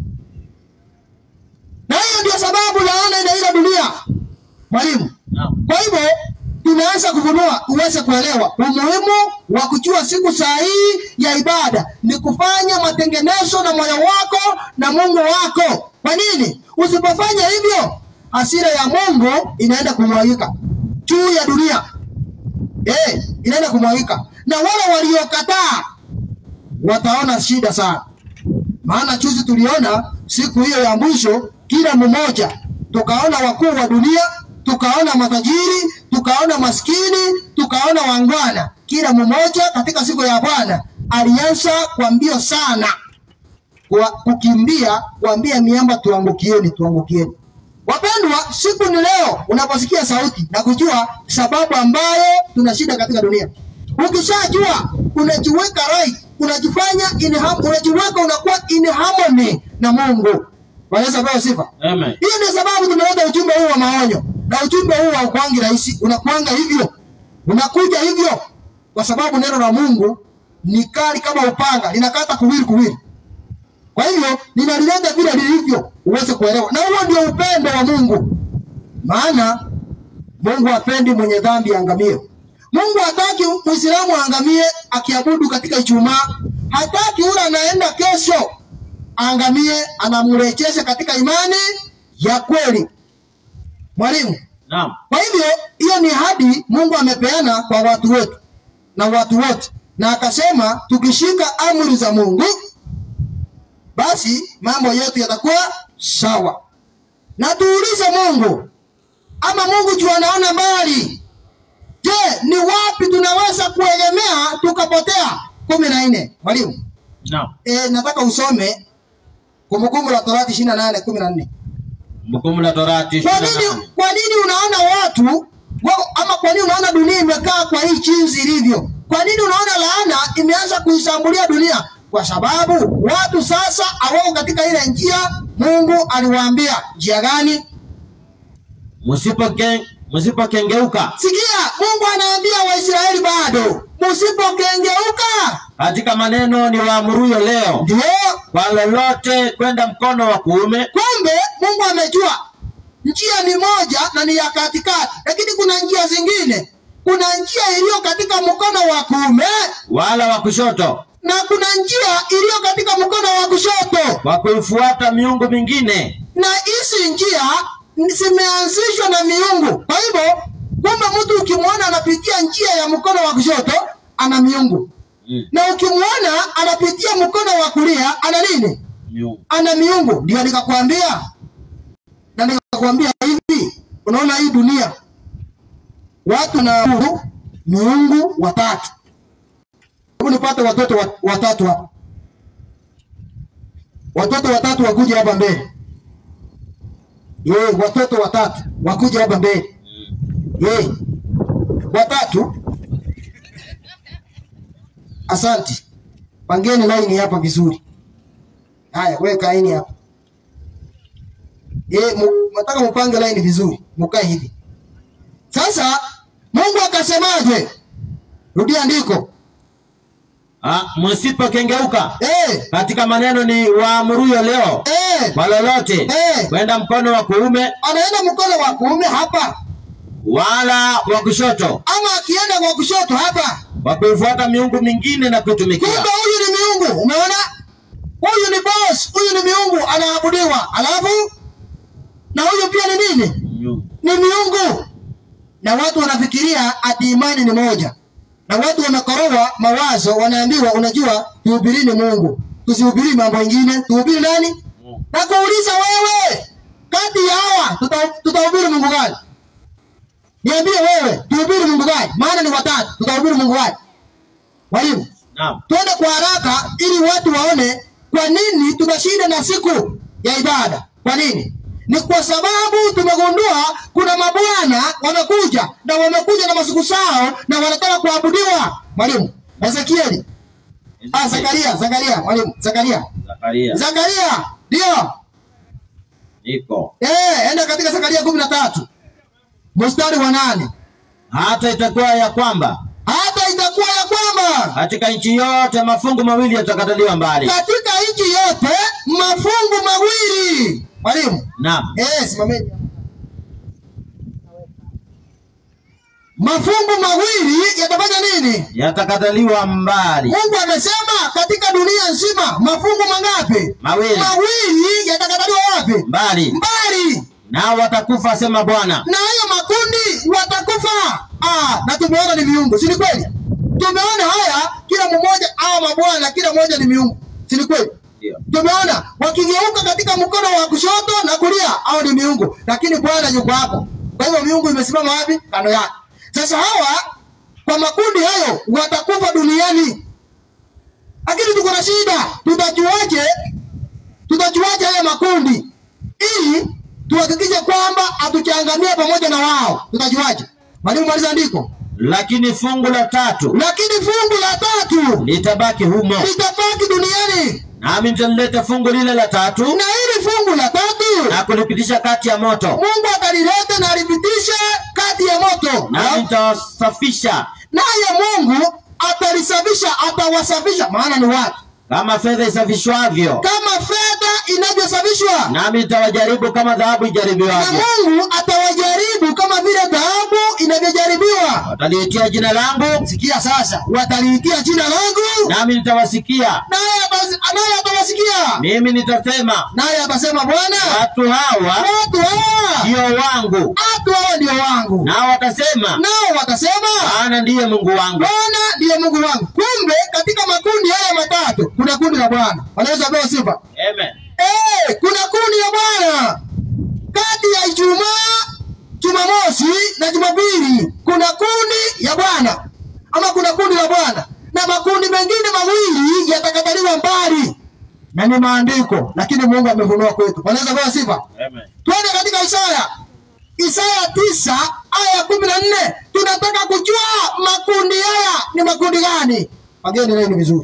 na hiyo ndio sababu laana inaila dunia mwalimu Naam. kwa hivyo tunaanza kufunua uweze kuelewa umuhimu wa kujua siku sahihi ya ibada ni kufanya matengenezo na moyo wako na mungu wako kwa nini usipofanya hivyo hasira ya mungu inaenda kumwagika juu ya dunia eh, inaenda kumwagika na wale waliokataa wataona shida sana maana juzi tuliona siku hiyo ya mwisho kila mmoja tukaona wakuu wa dunia tukaona matajiri tukaona maskini tukaona wangwana kila mmoja katika siku ya bwana alianza kwa mbio sana kwa kukimbia kuambia miamba tuangukieni tuangukieni wapendwa siku ni leo unaposikia sauti na kujua sababu ambayo tuna shida katika dunia ukishajua unajiweka right unajifanya in har- unajiweka unakuwa in harmony na mungu wanaweza pewa sifa Amen. hiyo ndio sababu tumeleta ujumbe huu wa maonyo na ujumbe huu haukuangi rahisi unakuanga hivyo unakuja hivyo kwa sababu neno la mungu ni kali kama upanga linakata kuwili kuwili kwa hivyo ninalileta vile lilivyo uweze kuelewa na huo ndio upendo wa mungu maana mungu hapendi mwenye dhambi aangamie mungu hataki mwislamu aangamie akiabudu katika ijumaa hataki ule anaenda kesho aangamie anamrejesha katika imani ya kweli mwalimu Naam. kwa hivyo hiyo ni hadi mungu amepeana kwa watu wetu na watu wote na akasema tukishika amri za mungu basi mambo yetu yatakuwa sawa na tuulize mungu ama mungu juu anaona mbali je ni wapi tunaweza kuegemea tukapotea kumi na nne mwalimu Naam. e, nataka usome kumbukumbu la torati ishiri na nane kumi na nne Kumbukumbu la Torati kwa 28. nini kwa nini unaona watu wako, ama kwa nini unaona dunia imekaa kwa hii chinzi ilivyo kwa nini unaona laana imeanza kuishambulia dunia kwa sababu watu sasa hawako katika ile njia mungu aliwaambia njia gani Msipoke- Msipokengeuka sikia mungu anaambia waisraeli bado msipokengeuka katika maneno ni waamuruyo leo ndio kwa lolote kwenda mkono wa kuume kumbe mungu amejua njia ni moja na ni ya katikati lakini kuna njia zingine kuna njia iliyo katika mkono wa kuume wala wa kushoto na kuna njia iliyo katika mkono wa kushoto, kwa kuifuata miungu mingine na hizi njia zimeanzishwa na miungu. Kwa hivyo, kumbe mtu ukimwona anapitia njia ya mkono wa kushoto ana miungu, mm. na ukimwona anapitia mkono wa kulia ana nini? miungu ana miungu. Ndio nikakwambia na nikakwambia hivi, unaona hii dunia watu na miungu watatu. Hebu nipate watoto wa- watatu hapa, watoto watatu wakuje hapa mbele. Ye, watoto watatu wakuje hapa mbele. mm. Ye, watatu. Asante, pangeni laini hapa vizuri. Haya, weka laini hapa. Eh, mu- nataka mupange laini vizuri, mukae hivi. Sasa Mungu akasemaje? Rudia andiko. Ah, msipokengeuka Eh, katika maneno ni waamuruyo leo eh, kwa lolote Eh. kwenda mkono wa kuume anaenda mkono wa kuume hapa wala wa kushoto ama akienda kwa kushoto hapa. kwa kuifuata miungu mingine na kuitumikia Kumbe huyu ni miungu, umeona? Huyu ni boss, huyu ni miungu anaabudiwa. Alafu na huyu pia ni nini? Miungu. ni miungu na watu wanafikiria ati imani ni moja na watu wamekorowa mawazo wanaambiwa unajua tuhubirini mungu tusihubiri mambo mengine tuhubiri nani Mungu. na kuuliza wewe kati ya hawa tuta- tutahubiri mungu gani niambie wewe tuhubiri mungu gani maana ni watatu tutahubiri mungu gani mwalimu Naam. twende kwa haraka ili watu waone kwa nini tunashinda na siku ya ibada. Kwa nini? Ni kwa sababu tumegundua kuna mabwana wamekuja na wamekuja na masiku sao na wanataka kuabudiwa. Mwalimu Ezekieli, ah, Zakaria, Zakaria, mwalimu Zakaria, Zakaria. Zakaria ndio Niko. eh, enda katika Zakaria kumi na tatu mstari wa nane Hata itakuwa ya kwamba hata itakuwa ya kwamba katika nchi yote mafungu mawili yatakataliwa mbali. katika nchi yote mafungu mawili. Mwalimu Naam. Eh, simameni. Mafungu mawili yatafanya nini? Yatakataliwa mbali. Mungu amesema katika dunia nzima mafungu mangapi? Mawili. Mawili yatakataliwa wapi? Mbali. Mbali. Nao watakufa asema Bwana. Na hayo makundi watakufa. Ah, na tumeona ni miungu, si ni kweli? Tumeona haya kila mmoja hawa mabwana kila mmoja ni miungu. Si ni kweli? Ndio. tumeona wakigeuka katika mkono wa kushoto na kulia au ni miungu lakini bwana yuko hapo kwa hivyo miungu imesimama wapi kando yake sasa hawa kwa makundi hayo watakufa duniani lakini tuko na shida tutajuaje tutajuaje haya makundi ili tuhakikishe kwamba hatuchangamia pamoja na wao tutajuaje mwalimu maliza andiko Lakini fungu la tatu lakini fungu la tatu litabaki humo, litabaki duniani nami nitalileta fungu lile la tatu na hili fungu la tatu na kulipitisha kati ya moto, Mungu atalileta na alipitishe kati ya moto, nami nitawasafisha naye Mungu atalisafisha, atawasafisha, maana ni watu, kama fedha isafishwavyo, kama fedha inavyosafishwa, nami nitawajaribu kama dhahabu na ijaribiwavyo. Mungu atawajaribu kama vile dhahabu inavyojaribiwa. Wataliitia jina langu, Sikia sasa, wataliitia jina langu, nami nitawasikia. naye atas- naye atawasikia, Mimi nitasema, naye atasema, Bwana, watu hawa watu hawa, ndio wangu, watu hawa ndio wangu, nao watasema, nao watasema Bwana ndiye Mungu wangu. Bwana ndiye Mungu wangu. Kumbe katika makundi haya matatu kuna kundi la Bwana. Wanaweza pewa sifa. Amen. Eh, kuna kundi la Bwana kati ya Ijumaa, Jumamosi na Jumapili. Kuna kundi ya Bwana ama kuna kundi la Bwana, na makundi mengine mawili yatakataliwa mbali, na ni maandiko, lakini Mungu amefunua kwetu. Wanaweza pewa sifa. Amen. Twende katika Isaya, Isaya tisa aya kumi na nne. Tunataka kujua makundi haya ni makundi gani. Pageni leo ni vizuri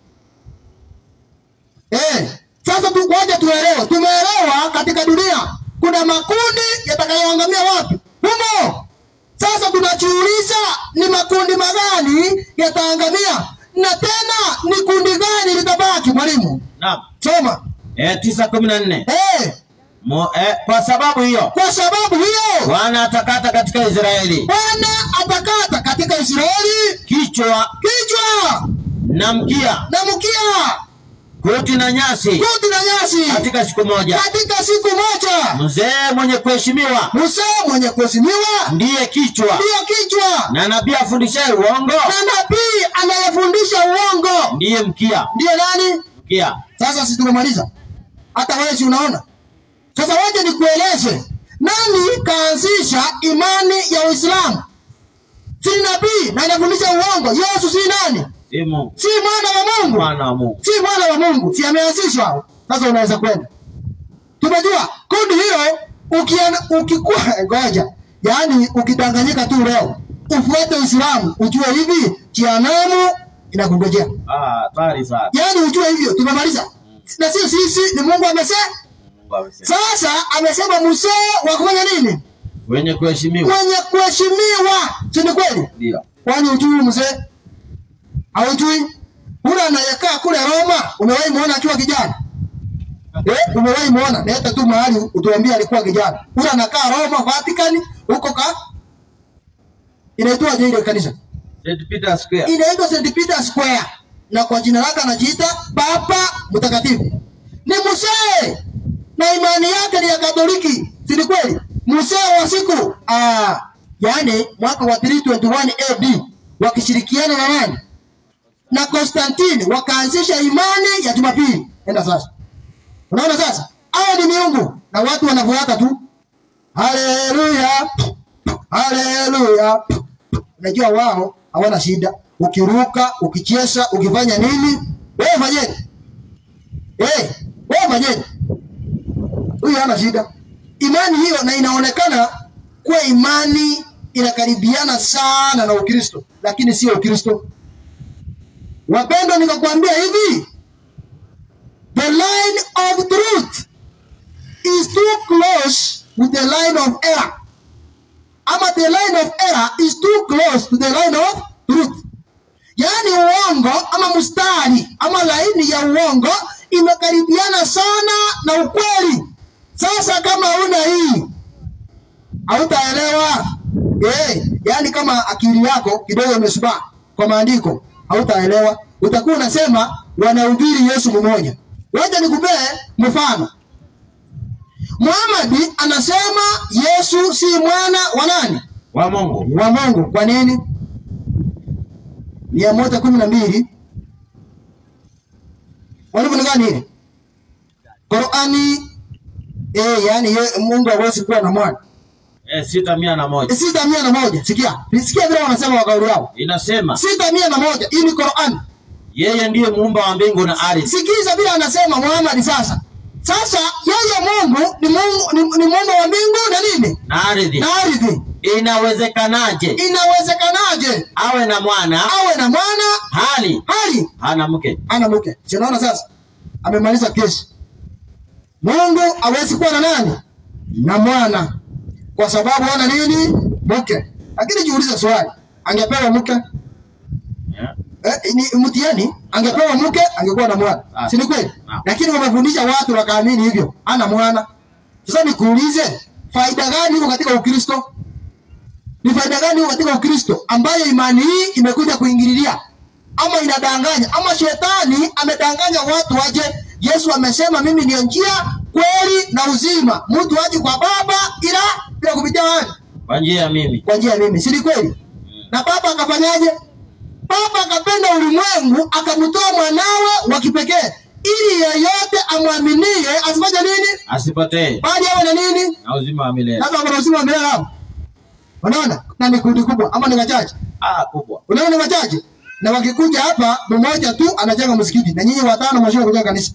eh. Sasa tu ngoja tuelewe, tumeelewa katika dunia kuna makundi yatakayoangamia wapi? Humo. Sasa tunajiuliza ni makundi magani yataangamia, na tena ni kundi gani litabaki? Mwalimu, Naam. soma Eh, tisa kumi na nne. eh. Mo- eh, kwa sababu hiyo Kwa sababu hiyo Bwana atakata katika Israeli Bwana atakata wa Israeli kichwa kichwa na mkia, na mkia, koti na nyasi kuti na nyasi katika siku moja. katika siku moja. Mzee mwenye kuheshimiwa Musa mwenye kuheshimiwa ndiye kichwa, ndiyo kichwa, na nabii afundishaye uongo na nabii anayefundisha uongo ndiye mkia. ndiye nani? Mkia Sasa si tumemaliza? Hata wewe si unaona? Sasa waje nikueleze nani kaanzisha imani ya Uislamu? Si nabii na anafundisha uongo. Yesu si nani? si Mungu, Si mwana wa Mungu, mwana wa Mungu. si mwana wa Mungu, si ameanzishwa. Sasa unaweza kwenda. Tumejua kundi hilo ukiana, ukikuwa ngoja, yaani ukidanganyika tu leo ufuate Uislamu, ujue hivi jehanamu inakungojea. Ah, hatari sana. Yaani ujue hivyo, tumemaliza. Na sio sisi, ni Mungu amesema. Mungu amesema. Sasa amesema Musa wa kufanya nini? Wenye kuheshimiwa Mwenye kuheshimiwa, si ni kweli? ndio. Kwani ujui mzee? Haujui? Ule anayekaa kule Roma, umewahi muona akiwa kijana? Eh, umewahi muona? Leta tu mahali utuambie alikuwa kijana. Ule anakaa Roma, Vatican, huko ka inaitwa je ile kanisa? St. Peter Square. inaitwa St. Peter Square na kwa jina lake anajiita Papa Mtakatifu. Ni Musee na imani yake ni ya Katoliki, si ni kweli? Musee wa siku ah, yani mwaka wa 321 AD wakishirikiana na nani? Na Konstantini wakaanzisha imani ya Jumapili. Enda sasa, unaona sasa, hao ni miungu na watu wanafuata tu. Haleluya, haleluya. Unajua wao hawana shida, ukiruka, ukicheza, ukifanya nini, wewe fanyeni. Eh, wewe fanyeni. Huyu hana shida. Imani hiyo na inaonekana kuwa imani inakaribiana sana na Ukristo, lakini sio Ukristo. Wapendwa, nikakwambia hivi, the line of truth is too close with the line of error ama the line of error is too close to the line of truth. Yaani uongo ama mstari ama laini ya uongo imekaribiana sana na ukweli. Sasa kama huna hii hautaelewa. Eh, yaani kama akili yako kidogo imesubaa kwa maandiko hautaelewa. Utakuwa unasema wanahubiri Yesu mmoja. Wacha nikupee mfano. Muhammad anasema Yesu si mwana wa nani? Wa Mungu. Wa Mungu. Kwa nini? mia moja kumi na mbili walimu ni gani hili? Qurani eh, yani ye, Mungu hawezi kuwa na mwana. Eh, sita mia na moja. Sita mia na moja. Sikia, sikia vile wanasema kwa kauli yao. Inasema Sita mia na moja. Hii ni Qurani. yeye ndiye muumba wa mbingu na ardhi. Sikiza vile anasema Muhammad sasa. Sasa yeye Mungu ni Mungu ni, ni Mungu wa mbingu na nini? Na ardhi. Na ardhi. Inawezekanaje Inawezekanaje awe na mwana awe na mwana hali hali hana mke? ana mke? Si unaona sasa? Amemaliza kesi. Mungu hawezi kuwa na nani? Na mwana. Kwa sababu hana nini? Mke. Lakini jiulize swali. Angepewa mke? Yeah. Eh, ni mtihani angepewa mke angekuwa na mwana Ah. si ni kweli Ah. lakini wamefundisha watu wakaamini hivyo ana mwana sasa nikuulize faida gani iko katika ukristo ni faida gani iko katika ukristo ambayo imani hii imekuja kuingililia ama inadanganya ama shetani amedanganya watu waje yesu amesema mimi ndio njia kweli na uzima mtu aje kwa baba ila bila kupitia wapi Kwa njia ya mimi. kwa njia ya mimi, si ni kweli? Na baba akafanyaje? Baba akapenda ulimwengu akamtoa mwanawe wa kipekee ili yeyote amwaminie asifanye nini, Asipotee bali awe na nini? na uzima wa milele. Sasa kuna uzima wa milele hapo. Unaona, na ni kundi kubwa ama ni wachache? Ah, kubwa. Unaona, ni wachache na wakikuja hapa, mmoja tu anajenga msikiti na nyinyi watano mwashia kujenga kanisa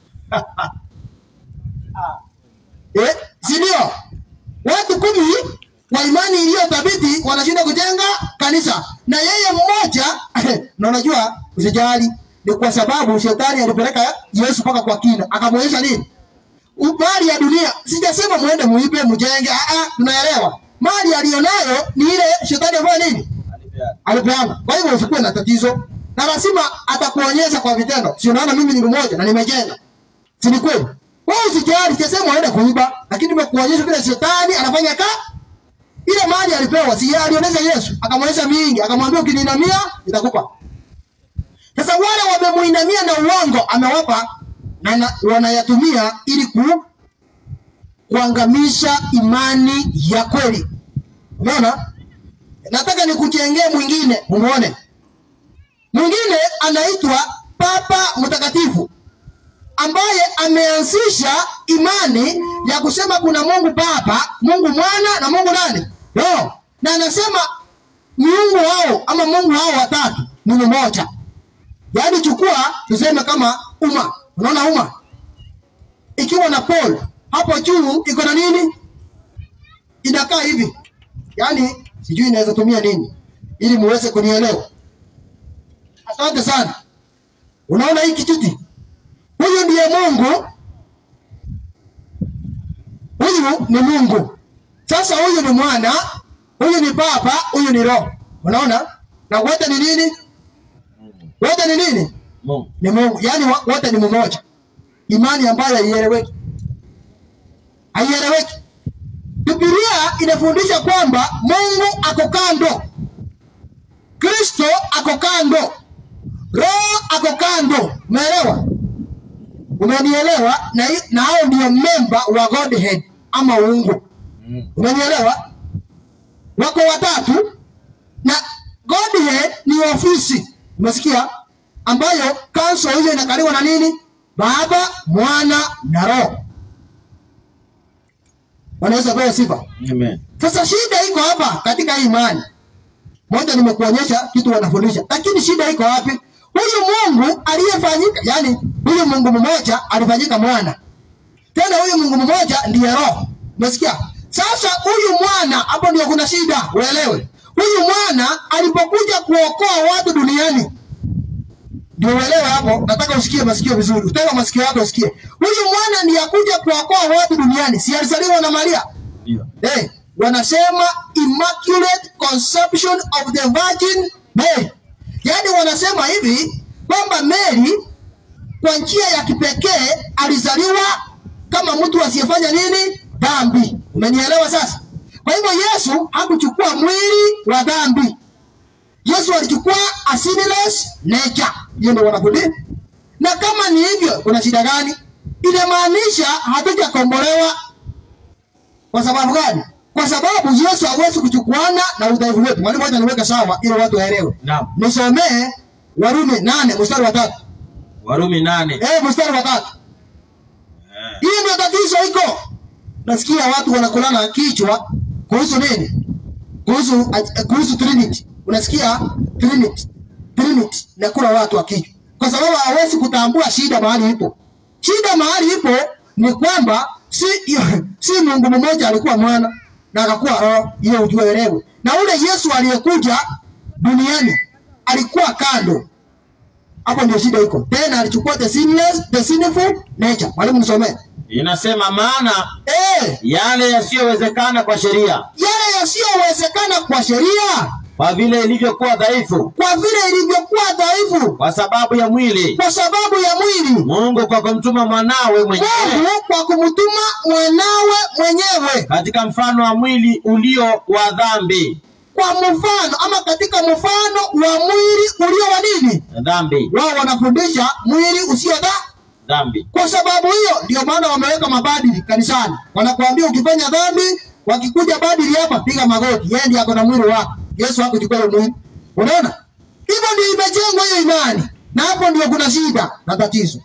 eh, si ndio? Watu kumi wa imani iliyo thabiti wanashinda kujenga kanisa na yeye mmoja na unajua, usijali, ni kwa sababu shetani alipeleka Yesu mpaka kwa kina, akamwonyesha nini mali ya dunia. Sijasema muende muibe mjenge, ah, ah, tunaelewa mali aliyonayo ni ile shetani ambayo nini Alipeana. alipeana. Kwa hivyo usikuwe na tatizo, na lazima atakuonyesha kwa vitendo. Si unaona mimi ni mmoja na nimejenga, si ni kweli? Wewe usijali, sijasema uende kuiba, lakini nimekuonyesha vile shetani anafanya ka ile mali alipewa, si yeye alionyesha Yesu, akamwonyesha mingi, akamwambia ukininamia nitakupa. Sasa wale wamemuinamia na uongo amewapa na, na wanayatumia ili ku, kuangamisha imani ya kweli. Umeona? Nataka nikujengee mwingine umuone. Mwingine anaitwa Papa Mtakatifu ambaye ameanzisha imani ya kusema kuna Mungu Baba, Mungu Mwana na Mungu nani? Roho. Na anasema miungu hao ama Mungu hao watatu ni mmoja. Yaani chukua tuseme kama umma. Unaona umma? Ikiwa na pole hapo juu iko na nini? Inakaa hivi. Yaani sijui inaweza tumia nini ili muweze kunielewa. Asante sana. Unaona hii kijiti? Huyu ndiye Mungu. Huyu ni Mungu. Sasa huyu ni mwana, huyu ni baba, huyu ni roho. Unaona? Na wote ni nini? Wote ni nini? Mungu. Ni Mungu. Yaani wa- wote ni mmoja. Imani ambayo haieleweki. Haieleweki. Biblia inafundisha kwamba Mungu ako kando. Kristo ako kando. Roho ako kando. Umeelewa? Umenielewa? Na, hi- na hao ndio memba wa Godhead ama uungu. Mm. Umenielewa? Wako watatu na Godhead ni ofisi, umesikia, ambayo kanso hiyo inakaliwa na nini? Baba, Mwana na Roho. Wanaweza pewa sifa. Amen. Sasa shida iko hapa katika hii imani. Moja nimekuonyesha kitu wanafundisha, lakini shida iko wapi? Huyu Mungu aliyefanyika, yani huyu Mungu mmoja alifanyika mwana, tena huyu Mungu mmoja ndiye Roho. Umesikia? Sasa huyu mwana, hapo ndio kuna shida, uelewe. Huyu mwana alipokuja kuokoa watu duniani, ndio uelewe hapo. Nataka usikie masikio vizuri, utega masikio yako usikie. Huyu mwana ndiye akuja kuokoa watu duniani, si alizaliwa na Maria? Ndio. Hey, wanasema immaculate conception of the virgin Mary. Yaani wanasema hivi kwamba Mary kwa njia ya kipekee alizaliwa kama mtu asiyefanya nini? Dhambi. Umenielewa sasa? Kwa hivyo Yesu hakuchukua mwili wa dhambi. Yesu alichukua a sinless nature. Hiyo ndio wanafundisha. Na kama ni hivyo, kuna shida gani? Inamaanisha hatujakombolewa kwa sababu gani? Kwa sababu Yesu hawezi kuchukuana na udhaifu wetu. Mwalimu, wacha niweke sawa ili watu waelewe. Naam. Nisomee Warumi nane mstari wa tatu. Warumi nane. Eh, mstari wa tatu. Eh. Hii ndio tatizo iko. Nasikia watu wanakulana kichwa kuhusu nini? Kuhusu eh, kuhusu Trinity. Unasikia Trinity. Trinity nakula watu wa kichwa. Kwa sababu hawezi kutambua shida mahali ipo. Shida mahali ipo ni kwamba si si Mungu mmoja alikuwa mwana na akakuwa roho, hiyo ujue elewe. Na ule Yesu aliyekuja duniani alikuwa kando. Hapo ndio shida iko. Tena alichukua the sinless, the sinful nature. Mwalimu nisomee. Inasema maana Eh, yale yasiyowezekana kwa sheria, yale yasiyowezekana kwa sheria, kwa vile ilivyokuwa dhaifu, kwa vile ilivyokuwa dhaifu, kwa sababu ya mwili, kwa sababu ya mwili, Mungu kwa kumtuma mwanawe mwenyewe Mungu kwa kumtuma mwanawe mwenyewe katika mfano wa mwili ulio wa dhambi, kwa mfano ama katika mfano wa mwili ulio wa nini? dhambi, Wao wanafundisha mwili usio dha dhambi. Kwa sababu hiyo ndio maana wameweka mabadili kanisani, wanakuambia ukifanya dhambi, wakikuja badili hapa, piga magoti. Yeye ndiye ako na mwili wako, Yesu hakuchukua hiyo mwili. Unaona, hivyo ndio imejengwa hiyo imani, na hapo ndio kuna shida na tatizo.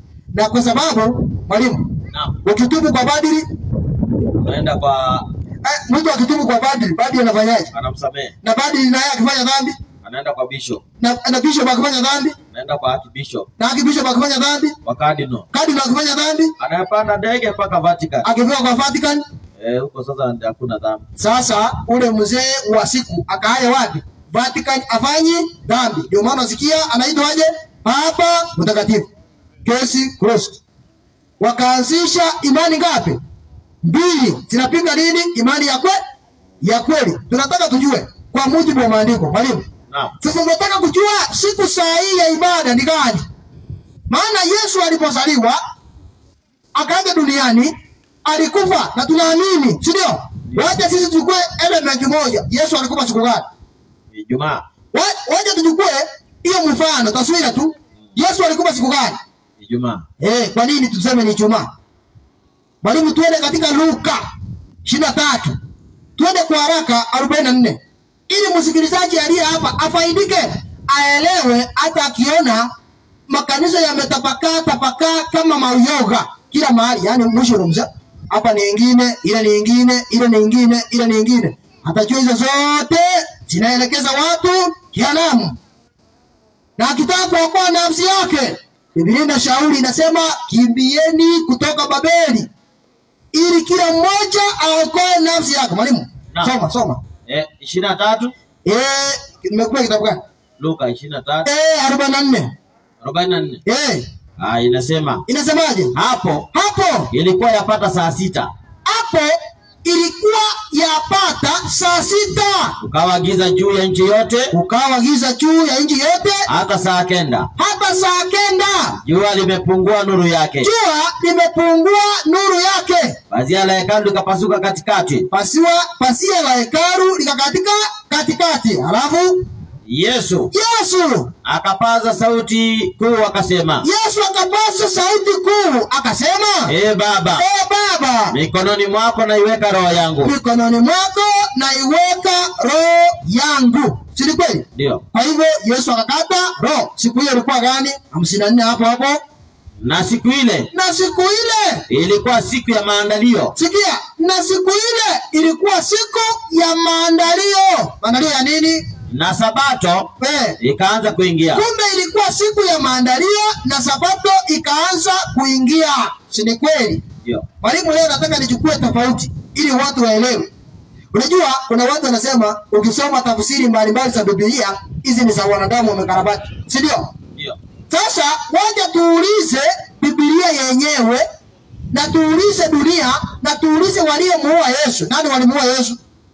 Na kwa sababu mwalimu, Naam. ukitubu kwa badili Unaenda kwa eh, mtu akitubu kwa badili, badili anafanyaje? anamsamehe, Na badili naye akifanya dhambi, anaenda kwa bishop, na, na bishop akifanya dhambi, anaenda kwa archbishop, na akibishop akifanya dhambi, kwa cardinal, kadri akifanya dhambi, anayepanda ndege mpaka Vatican. akifika kwa Vatican, Eh, huko sasa ndio hakuna dhambi. Sasa ule mzee wa siku akaaye wapi? Vatican afanyi dhambi. Ndio maana sikia anaitwaje? Papa Mtakatifu. Kesi closed. Wakaanzisha imani ngapi? Mbili. Zinapinga nini? Imani ya kwe ya kweli. Tunataka tujue kwa mujibu wa maandiko. Mwalimu. Naam. Sasa tunataka kujua siku sahihi ya ibada ni gani? Maana Yesu alipozaliwa akaja duniani alikufa na tunaamini, si ndio? Wacha sisi tuchukue element moja. Yesu alikufa siku gani? Ijumaa. Wa- Wacha tuchukue hiyo mfano, taswira tu. Yesu alikufa siku gani? Ijumaa. Eh, kwa nini tuseme ni Ijumaa? Mwalimu, tuende katika Luka ishirini na tatu tuende kwa haraka arobaini na nne ili msikilizaji aliye hapa afaidike, aelewe, hata akiona makanisa yametapakaa tapakaa kama mauyoga kila mahali, yani mushrooms. Hapa ni ingine, ile ni ingine, ile ni ingine, ile ni ingine, atajua hizo zote zinaelekeza watu jehanamu na akitaka kuokoa nafsi yake, Biblia inashauri inasema, kimbieni kutoka Babeli ili kila mmoja aokoe nafsi yake. Mwalimu, Naam. soma soma. Eh, ishirini na tatu. Eh, nimekupa kitabu gani? Luka ishirini na tatu. Eh, arobaini na nne. Arobaini na nne. Eh, Ah, inasema inasemaje? hapo Hapo ilikuwa yapata saa sita hapo ilikuwa yapata saa sita, ukawa giza juu ya nchi yote ukawa giza juu ya nchi yote hata saa kenda hata saa kenda, jua limepungua nuru yake jua limepungua nuru yake. pazia la hekalu likapasuka katikati pasiwa pasia la hekalu likakatika katikati. Halafu yesu Yesu akapaza sauti kuu akasema Yesu akapaza sauti kuu akasema, ee baba e Baba, mikononi mwako naiweka roho yangu mikononi mwako naiweka roho yangu. Si ni kweli? ndio Kwa hivyo Yesu akakata roho. Siku hiyo ilikuwa gani? hamsini na nne hapo hapo. na siku ile Na siku ile ilikuwa siku ya maandalio sikia, na siku ile ilikuwa siku ya maandalio. Maandalio ya nini? na sabato Eh, ikaanza kuingia kumbe ilikuwa siku ya maandalio na sabato ikaanza kuingia si ni kweli ndio mwalimu leo nataka nichukue tofauti ili watu waelewe unajua kuna watu wanasema ukisoma tafsiri mbalimbali za bibilia hizi ni za wanadamu wamekarabati si ndio ndio sasa waja tuulize bibilia yenyewe na tuulize dunia na tuulize waliomuua yesu nani walimuua yesu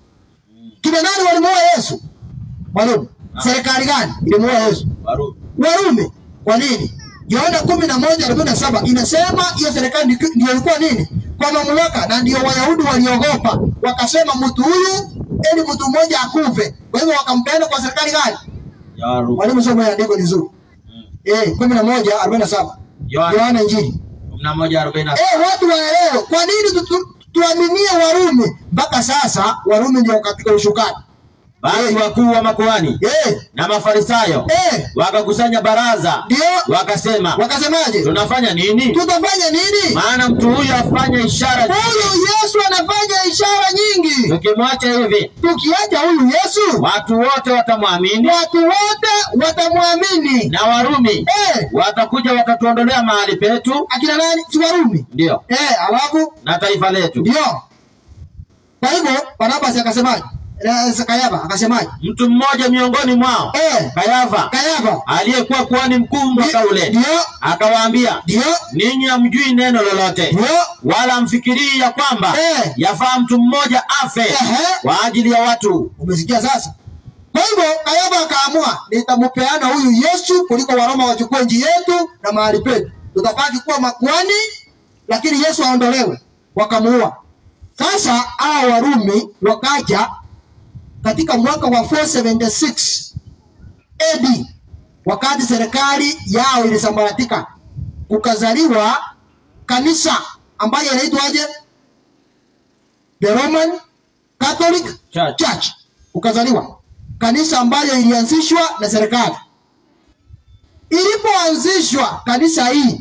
kina nani walimuua yesu mwalimu serikali gani ilimuua yesu Warumi. Warumi. Kwa nini? Yohana kumi na moja arobaini na saba inasema hiyo serikali ndi- ndio ilikuwa nini kwa mamlaka, na ndio Wayahudi waliogopa wakasema, mtu huyu ili mtu mmoja akufe. Kwa hivyo wakampeana kwa serikali gani? ya Warumi. Mwalimu, somo ya andiko ni nzuri Mm. eh, kumi na moja arobaini na saba Yohana Yohana Injili. kumi na moja arobaini na Eh, watu waelewe kwa nini tu, tu, tuaminie Warumi mpaka sasa. Warumi ndio katika ushukani basi wakuu wa makuhani eh, na mafarisayo eh, wakakusanya baraza ndio wakasema wakasemaje? tunafanya nini Tutafanya nini? maana mtu huyu afanya ishara Huyu Yesu anafanya ishara nyingi. tukimwacha hivi Tukiacha huyu Yesu, watu wote watamwamini watu wote watamwamini. na warumi Eh, watakuja watatuondolea mahali petu akina nani? Si Warumi? ndio Eh, alafu na taifa letu ndio. Kwa hivyo Barnabas akasemaje? Eh, Kayaba akasemaje? mtu mmoja miongoni mwao Eh, kayafa Kayaba aliyekuwa kuhani mkuu mwaka ule ndio, akawaambia ndio, ninyi hamjui neno lolote ndio. wala mfikirii ya kwamba Eh. yafaa mtu mmoja afe Ehe. kwa ajili ya watu Umesikia sasa? Kwa hivyo Kayaba akaamua nitampeana huyu Yesu kuliko Waroma wachukue nchi yetu na mahali petu, tutabaki kuwa makuhani, lakini Yesu aondolewe. Wakamuua. Sasa hao Warumi wakaja katika mwaka wa 476 AD, wakati serikali yao ilisambaratika, kukazaliwa kanisa ambayo inaitwaje? The Roman Catholic Church. Church ukazaliwa kanisa ambayo ilianzishwa na serikali. Ilipoanzishwa kanisa hii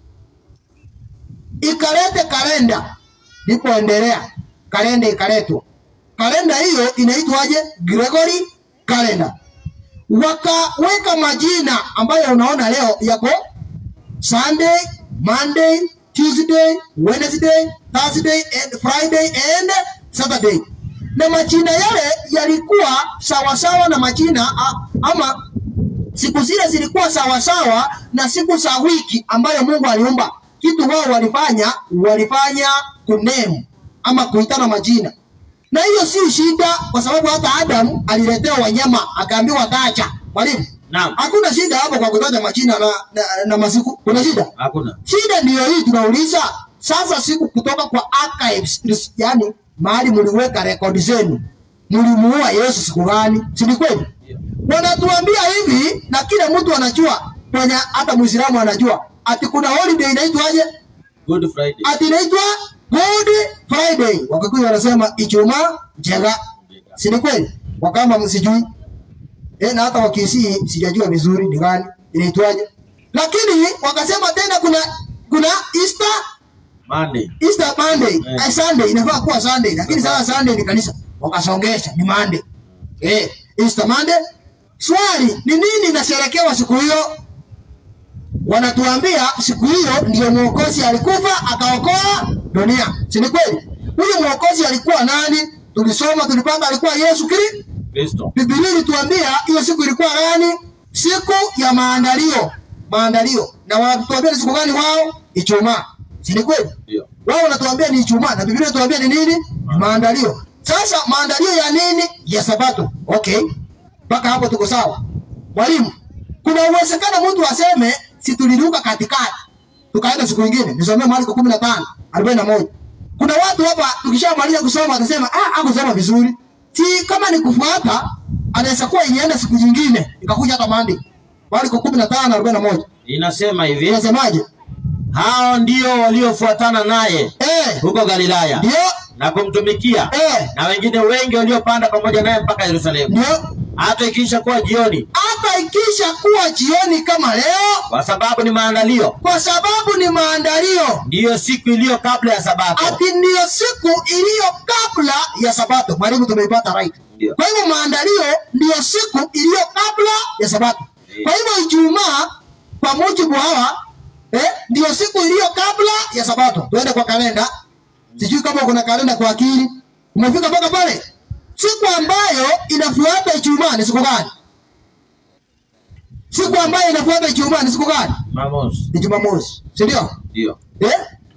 ikalete kalenda, ilipoendelea kalenda ikaletwa. Kalenda hiyo inaitwaje? Gregory calendar. Wakaweka majina ambayo unaona leo yako Sunday, Monday, Tuesday, Wednesday, Thursday and Friday and Saturday. Na majina yale yalikuwa sawasawa na majina a- ama siku zile zilikuwa sawasawa na siku za wiki ambayo Mungu aliumba. Kitu wao walifanya, walifanya kunemu ama kuitana majina, na hiyo si shida, kwa sababu hata Adam aliletewa wanyama akaambiwa tacha. Mwalimu, naam hakuna shida hapo kwa kutaja majina na, na, na masiku. Kuna shida? hakuna Shida ndiyo hii tunauliza sasa, siku kutoka kwa archives, yani mahali mliweka rekodi zenu, mlimuua Yesu siku gani? Si ni kweli? Wanatuambia hivi, na kila mtu anajua, kwenye hata Muislamu anajua ati kuna holiday inaitwaje? Good Friday. ati inaitwa Good Friday. Wakikuyu wanasema Ijumaa njega, si ni kweli? Wakamba msijui eh, na hata wakisii sijajua vizuri ni gani inaitwaje, lakini wakasema tena kuna kuna Easter Monday. Easter Monday Eh. eh, Sunday inafaa kuwa Sunday, lakini sasa Sunday ni kanisa, wakasongesha ni Monday eh, Easter Monday. Swali ni nini inasherekewa siku hiyo? Wanatuambia siku hiyo ndio mwokozi alikufa akaokoa dunia, si ni kweli? Huyu mwokozi alikuwa nani? Tulisoma tulipanga, alikuwa Yesu Kristo. Kristo. Biblia ilituambia hiyo siku ilikuwa gani? Siku ya maandalio, maandalio. Na wanatuambia ni siku gani wao? Ijumaa, si ni kweli? Ndio. wao wanatuambia ni Ijumaa na Biblia inatuambia ni nini? Ni maandalio. Sasa maandalio ya nini? Ya Sabato. Okay, mpaka hapo tuko sawa. Mwalimu, kuna uwezekano mtu aseme si tuliruka katikati tukaenda siku nyingine. Nisomee Marko 15 41. Kuna watu hapa tukishamaliza kusoma watasema ah, hakusoma vizuri. Si kama ni kufuata, anaweza kuwa ilienda siku nyingine ikakuja hata maandiko. Marko 15 41. Inasema hivi, Inasemaje? hao ndio waliofuatana naye Eh, huko Galilaya ndio na kumtumikia eh, na wengine wengi waliopanda pamoja naye mpaka Yerusalemu. ndio Hata ikiisha kuwa jioni, hata ikisha kuwa jioni kama leo, kwa sababu ni maandalio, kwa sababu ni maandalio, ndiyo siku iliyo kabla ya Sabato. ati ndiyo siku iliyo kabla ya Sabato. Mwalimu, tumeipata right. Ndio. Kwa hivyo maandalio ndiyo siku iliyo kabla ya Sabato. Kwa hivyo Ijumaa kwa mujibu hawa eh, ndiyo siku iliyo kabla ya Sabato. Tuende kwa kalenda, sijui kama kuna kalenda kwa akili. Umefika mpaka pale? Siku ambayo inafuata Ijumaa ni siku gani? Siku ambayo inafuata Ijumaa ni siku gani? Jumamosi. Ni Jumamosi, si ndio? Ndio. Eh?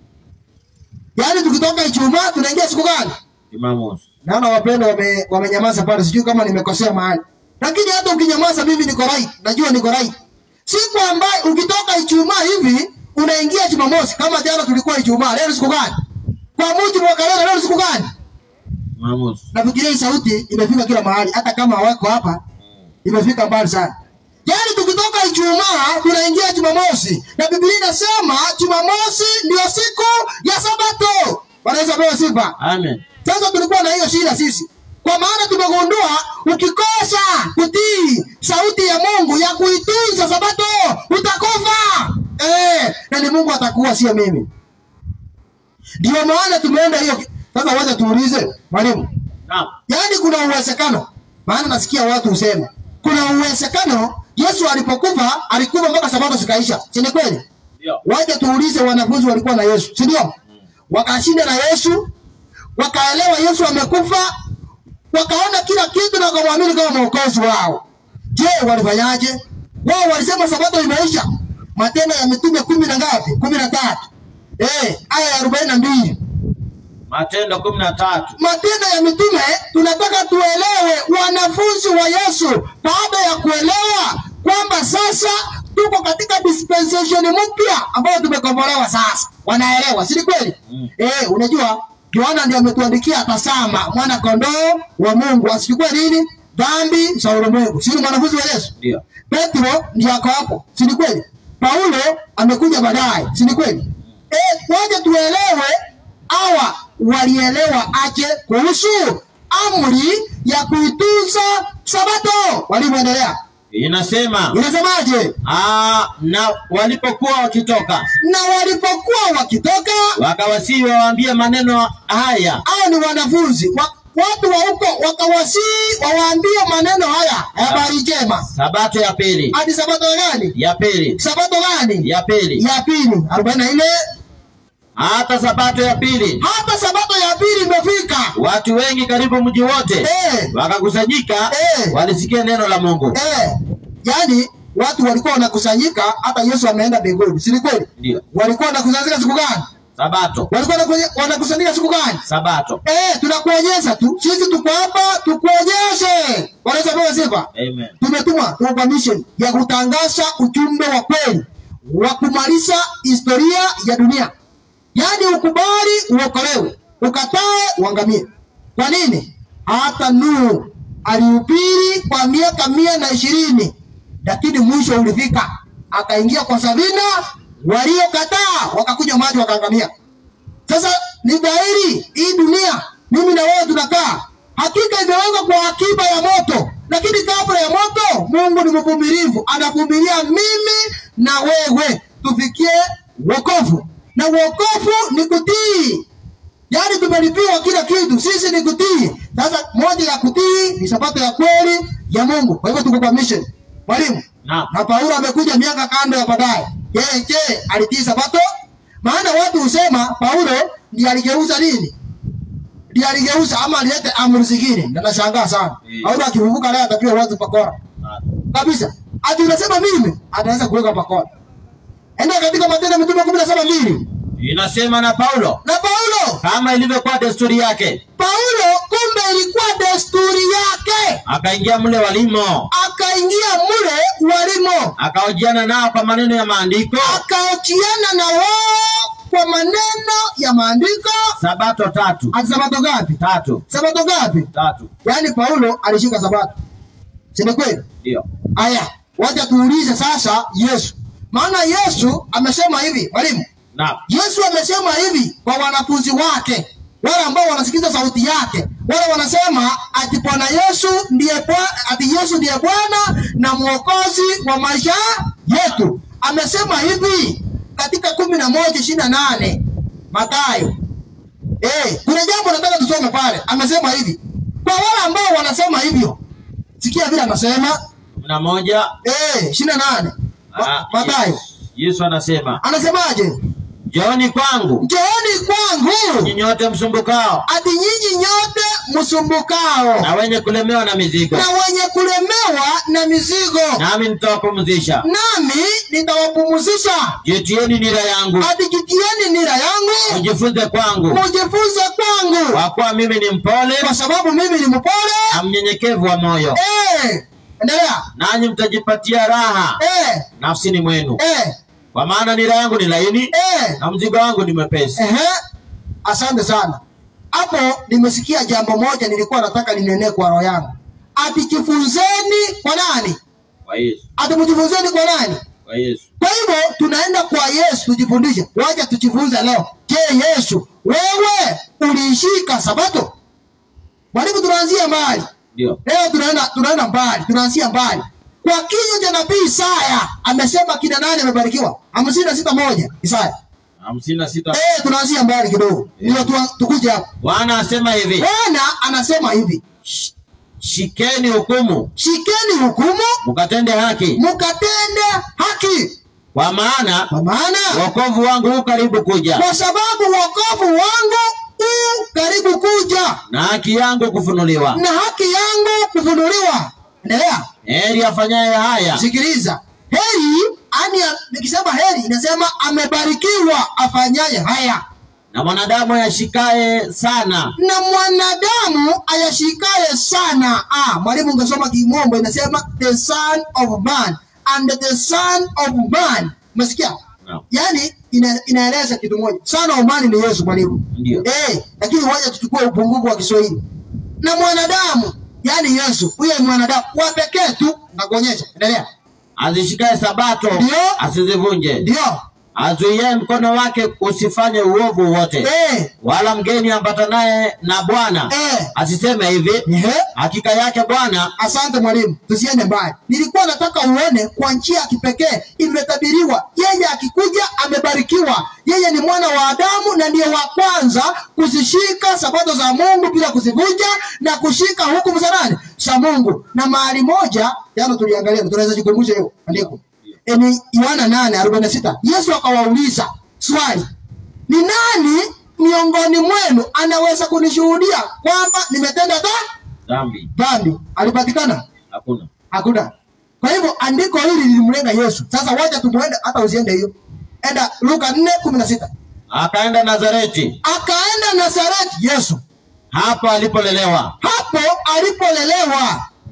Yaani tukitoka Ijumaa tunaingia siku gani? Jumamosi. Naona wapendwa wame, wamenyamaza pale, sijui kama nimekosea mahali, lakini hata ukinyamaza mimi niko right, najua niko right. Siku ambayo ukitoka Ijumaa hivi unaingia Jumamosi, kama jana tulikuwa Ijumaa, leo ni siku gani? Kwa mujibu wa kalenda, leo ni siku gani? Jumamosi. Nafikiria hii sauti imefika kila mahali, hata kama hawako hapa, imefika mbali sana. Yaani tukitoka Ijumaa tunaingia Jumamosi, na Biblia inasema Jumamosi ndio siku ya Sabato. Wanaweza pewa sifa. Amen. Sasa tulikuwa na hiyo shida sisi, kwa maana tumegundua ukikosa kutii sauti ya Mungu ya kuitunza Sabato utakufa. Eh, na ni Mungu atakuwa, sio mimi. Ndio maana tumeenda hiyo. Sasa wacha tuulize mwalimu, Naam. yaani kuna uwezekano, maana nasikia watu husema kuna uwezekano Yesu alipokufa alikufa mpaka Sabato zikaisha, si ni kweli? Ndio. Waje tuulize wanafunzi walikuwa na Yesu, si ndio? Wakashinda na Yesu, wakaelewa Yesu amekufa, wakaona kila kitu na wakamwamini kama mwokozi wao. Je, walifanyaje? Wao walisema sabato imeisha. Matendo ya Mitume kumi na ngapi? kumi na tatu eh, aya ya arobaini na mbili. Matendo kumi na tatu. Matendo ya Mitume tunataka tuelewe, wanafunzi wa Yesu baada ya kuelewa kwamba sasa tuko katika dispensation mpya ambayo tumekombolewa sasa, wanaelewa, si ni kweli? Mm. Eh, unajua Yohana ndiye ametuandikia, tazama mwana kondoo wa Mungu asichukue nini dhambi za ulimwengu. Si ni mwanafunzi wa Yesu? Ndio. Petro ndiye ako hapo, si ni kweli? Paulo amekuja baadaye, si ni kweli? Eh, waje tuelewe hawa walielewa aje kuhusu amri ya kuitunza Sabato. Walivyoendelea Inasema inasemaje? ah, na walipokuwa wakitoka Na walipokuwa wakitoka, wakawasihi wawaambie maneno haya hao ni wanafunzi wa, watu wa huko wakawasii wawaambie maneno haya ya habari njema. sabato ya pili Hadi sabato gani? ya pili Sabato gani? ya pili Ya pili, arobaini na nne. hata sabato ya pili Hata sabato ya pili imefika. watu wengi karibu mji wote Eh, wakakusanyika Eh. walisikia neno la Mungu eh, yani watu walikuwa wanakusanyika, hata Yesu ameenda mbinguni, si ni kweli? ndio Walikuwa wanakusanyika siku gani? sabato Walikuwa wanakunye- wanakusanyika siku gani? sabato Eh, tunakuonyesha tu, sisi tuko hapa tukuonyeshe. Wanaweza pewa sifa. amen Tumetumwa tuko kwa mission ya kutangaza ujumbe wa kweli wa kumaliza historia ya dunia, yaani ukubali uokolewe. ukatae uangamie. Kwa nini? Hata Nuhu alihubiri kwa miaka mia na ishirini lakini mwisho ulifika, akaingia kwa Sabina, waliokataa wakakunywa maji wakaangamia. Sasa ni dhahiri hii dunia, mimi na wewe tunakaa, hakika imewekwa kwa akiba ya moto, lakini kabla ya moto, Mungu ni mvumilivu, anavumilia mimi na wewe tufikie wokovu, na wokovu ni kutii. Yaani tumelipiwa kila kitu, sisi ni kutii. Sasa moja ya kutii ni sabato ya kweli ya Mungu. Kwa hivyo tuko kwa mission. Mwalimu, Naam. na Paulo amekuja miaka kando ya baadaye. Yeye je, alitii sabato? Maana watu husema Paulo ndiye aligeuza nini? Ndiye aligeuza ama alileta amri zingine. Na nashangaa sana. Mm. Paulo akivuka leo atapiwa watu pakora. Kabisa. Ati unasema mimi ataweza kuweka pakora. Enda katika Matendo ya Mitume 17:2. Inasema na Paulo Na Paulo kama ilivyokuwa desturi yake, Paulo kumbe ilikuwa desturi yake, akaingia mle walimo, akaingia mule walimo, akahojiana nao kwa maneno ya maandiko akaochiana na wao kwa maneno ya maandiko. sabato tatu Ati sabato gapi? tatu Sabato gapi? tatu, Yaani Paulo alishika sabato, si ni kweli? ndio Aya, wacha tuulize sasa Yesu, maana Yesu amesema hivi, mwalimu. naam, Yesu amesema hivi kwa wanafunzi wake, wale ambao wanasikiza sauti yake, wale wanasema ati Bwana Yesu ndiye Bwa- ati Yesu ndiye Bwana na mwokozi wa maisha yetu. Amesema hivi katika kumi na moja ishirini na nane Mathayo. Eh, kuna jambo nataka tusome pale. Amesema hivi kwa wale ambao wanasema hivyo, sikia vile anasema kumi na moja eh, ishirini na nane ah, Mathayo Yesu- Yesu anasema anasemaje? njooni kwangu Njooni kwangu nyinyi nyote msumbukao ati nyinyi nyote msumbukao na wenye kulemewa na mizigo, na wenye kulemewa na mizigo, nami nitawapumzisha. nami nitawapumzisha. Jitieni nira yangu, Ati jitieni nira yangu, mjifunze kwangu, mujifunze kwangu, kwa kuwa mimi ni mpole kwa sababu mimi ni mpole. na mnyenyekevu wa moyo, Eh, endelea. nanyi mtajipatia raha Eh, nafsini mwenu, eh, kwa maana nira yangu ni laini eh. na mzigo wangu ni mwepesi. Ehe, asante sana. Hapo nimesikia jambo moja nilikuwa nataka ninenee kwa roho yangu. Ati jifunzeni kwa nani? Kwa Yesu, Ati mjifunzeni kwa nani? kwa Yesu. Kwa hivyo tunaenda kwa Yesu tujifundishe. Wacha tujifunze leo. Je, Yesu wewe uliishika sabato? Mwalimu, tunaanzia mbali Ndio, leo, tunaenda tunaenda mbali, tunaanzia mbali. Kwa kinywa cha nabii Isaya amesema kina nani amebarikiwa? hamsini na sita moja Isaya. hamsini na sita. Eh, tunaanzia mbali kidogo, ndio tu, tukuje hapo. Bwana asema hivi, Bwana anasema hivi, shikeni hukumu, shikeni hukumu mkatende haki, mkatende haki, kwa maana kwa maana wokovu wangu hu karibu kuja, kwa sababu wokovu wangu u karibu kuja na haki yangu kufunuliwa. na haki yangu kufunuliwa. Endelea, Heri afanyaye haya, sikiliza. Heri ani, nikisema heri inasema amebarikiwa afanyaye haya, na mwanadamu yashikaye sana, na mwanadamu ayashikaye sana. Ah, mwalimu ungesoma Kimombo inasema the son of man and the son of man. Umesikia? Naam. Yaani ina, inaeleza kitu moja. Son of man ni Yesu mwalimu. ndio Eh, lakini wacha tuchukue upungufu wa Kiswahili. Na mwanadamu, yani Yesu, huyo ni mwanadamu wa pekee tu, nakuonyesha. Endelea. azishikaye sabato Ndio. asizivunje, Ndio. azuiye mkono wake usifanye uovu wote, Eh, wala mgeni ambatanaye na Bwana eh. asiseme hivi, Ehe. hakika yake Bwana Asante mwalimu, tusiende mbali. Nilikuwa nataka uone kwa njia ya kipekee imetabiriwa, yeye akikuja amebarikiwa. Yeye ni mwana wa Adamu na ndiye wa kwanza kuzishika sabato za Mungu bila kuzivunja na kushika hukumu za nani? Za Mungu. Na mahali moja jana tuliangalia, tunaweza jikumbusha hiyo andiko E, ni Yohana 8:46. Yesu akawauliza swali, ni nani miongoni mwenu anaweza kunishuhudia kwamba nimetenda dhambi? dhambi dhambi alipatikana hakuna. hakuna kwa hivyo andiko hili lilimlenga yesu sasa wacha tumuende hata usiende hiyo enda luka nne kumi na sita Akaenda Nazareti, akaenda nazareti yesu hapo alipolelewa, hapo alipolelewa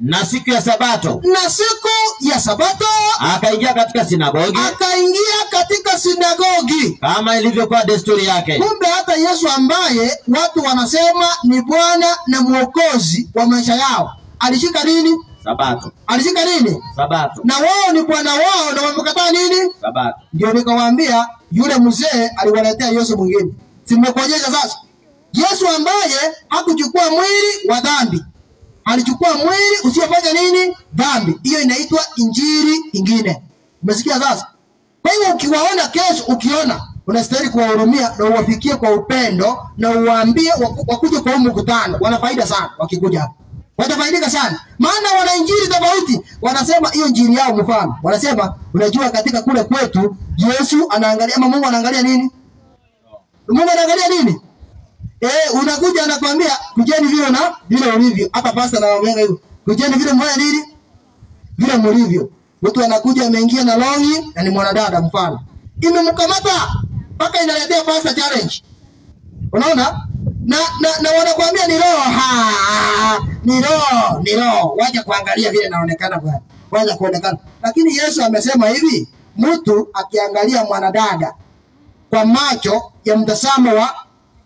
na siku ya Sabato na siku ya Sabato akaingia katika sinagogi akaingia katika sinagogi. kama ilivyokuwa desturi yake, Kumbe hata Yesu ambaye watu wanasema ni Bwana na Mwokozi wa maisha yao alishika nini? Sabato, Alishika nini? Sabato, Na wao ni bwana wao na wamekataa nini? Sabato. Ndio nikawaambia yule mzee aliwaletea Yesu mwingine. Si nimekuonyesha sasa? Yesu ambaye hakuchukua mwili wa dhambi, alichukua mwili usiofanya nini? Dhambi. Hiyo inaitwa injili ingine. Umesikia sasa? Kwa hiyo ukiwaona kesho, ukiona unastahili kuwahurumia na uwafikie kwa upendo na uwaambie waku- wakuje kwa huu mkutano. Wana faida sana wakikuja hapa, watafaidika sana, maana wana injili tofauti. Wanasema hiyo injili yao, mfano wanasema, unajua katika kule kwetu Yesu anaangalia ama Mungu anaangalia nini? Mungu anaangalia nini? Eh, unakuja anakwambia kujeni vile na vile ulivyo. Hata pasta anawaambia hivyo. Kujeni vile mmoja nini? Vile mlivyo. Mtu anakuja ameingia na longi na ni mwanadada mfano. Imemkamata mpaka inaletea pasta challenge. Unaona? Na na, na wanakuambia ni roho. Ha, ni roho, ni roho. Wacha kuangalia vile inaonekana bwana. Wacha kuonekana. Lakini Yesu amesema hivi, mtu akiangalia mwanadada kwa macho ya mtazamo wa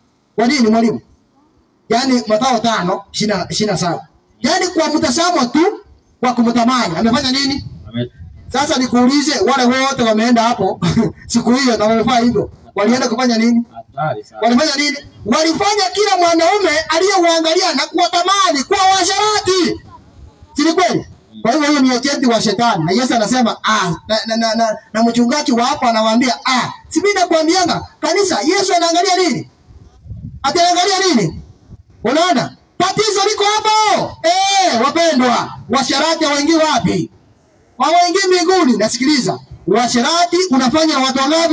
wa nini mwalimu? Yaani Mathayo tano ishirini na saba. Yaani kwa mtazamo tu wa kumtamani amefanya nini? Ame- Sasa nikuulize, wale wote wameenda hapo siku hiyo na wamefanya hivyo, walienda kufanya nini? Hatari sana. Walifanya nini? Walifanya kila mwanaume aliyeuangalia na kuwatamani kuwa washarati, si ni kweli? Kwa hivyo hiyo ni agenti wa shetani, na Yesu anasema ah, na, na, na, na, na mchungaji wa hapa anawaambia ah, si mimi nakwambianga kanisa, Yesu anaangalia nini? Ataangalia nini? Unaona, tatizo liko hapo. Eh, wapendwa, washarati hawaingii wapi? Hawaingii mbinguni. Nasikiliza, washarati unafanya na watu wangapi?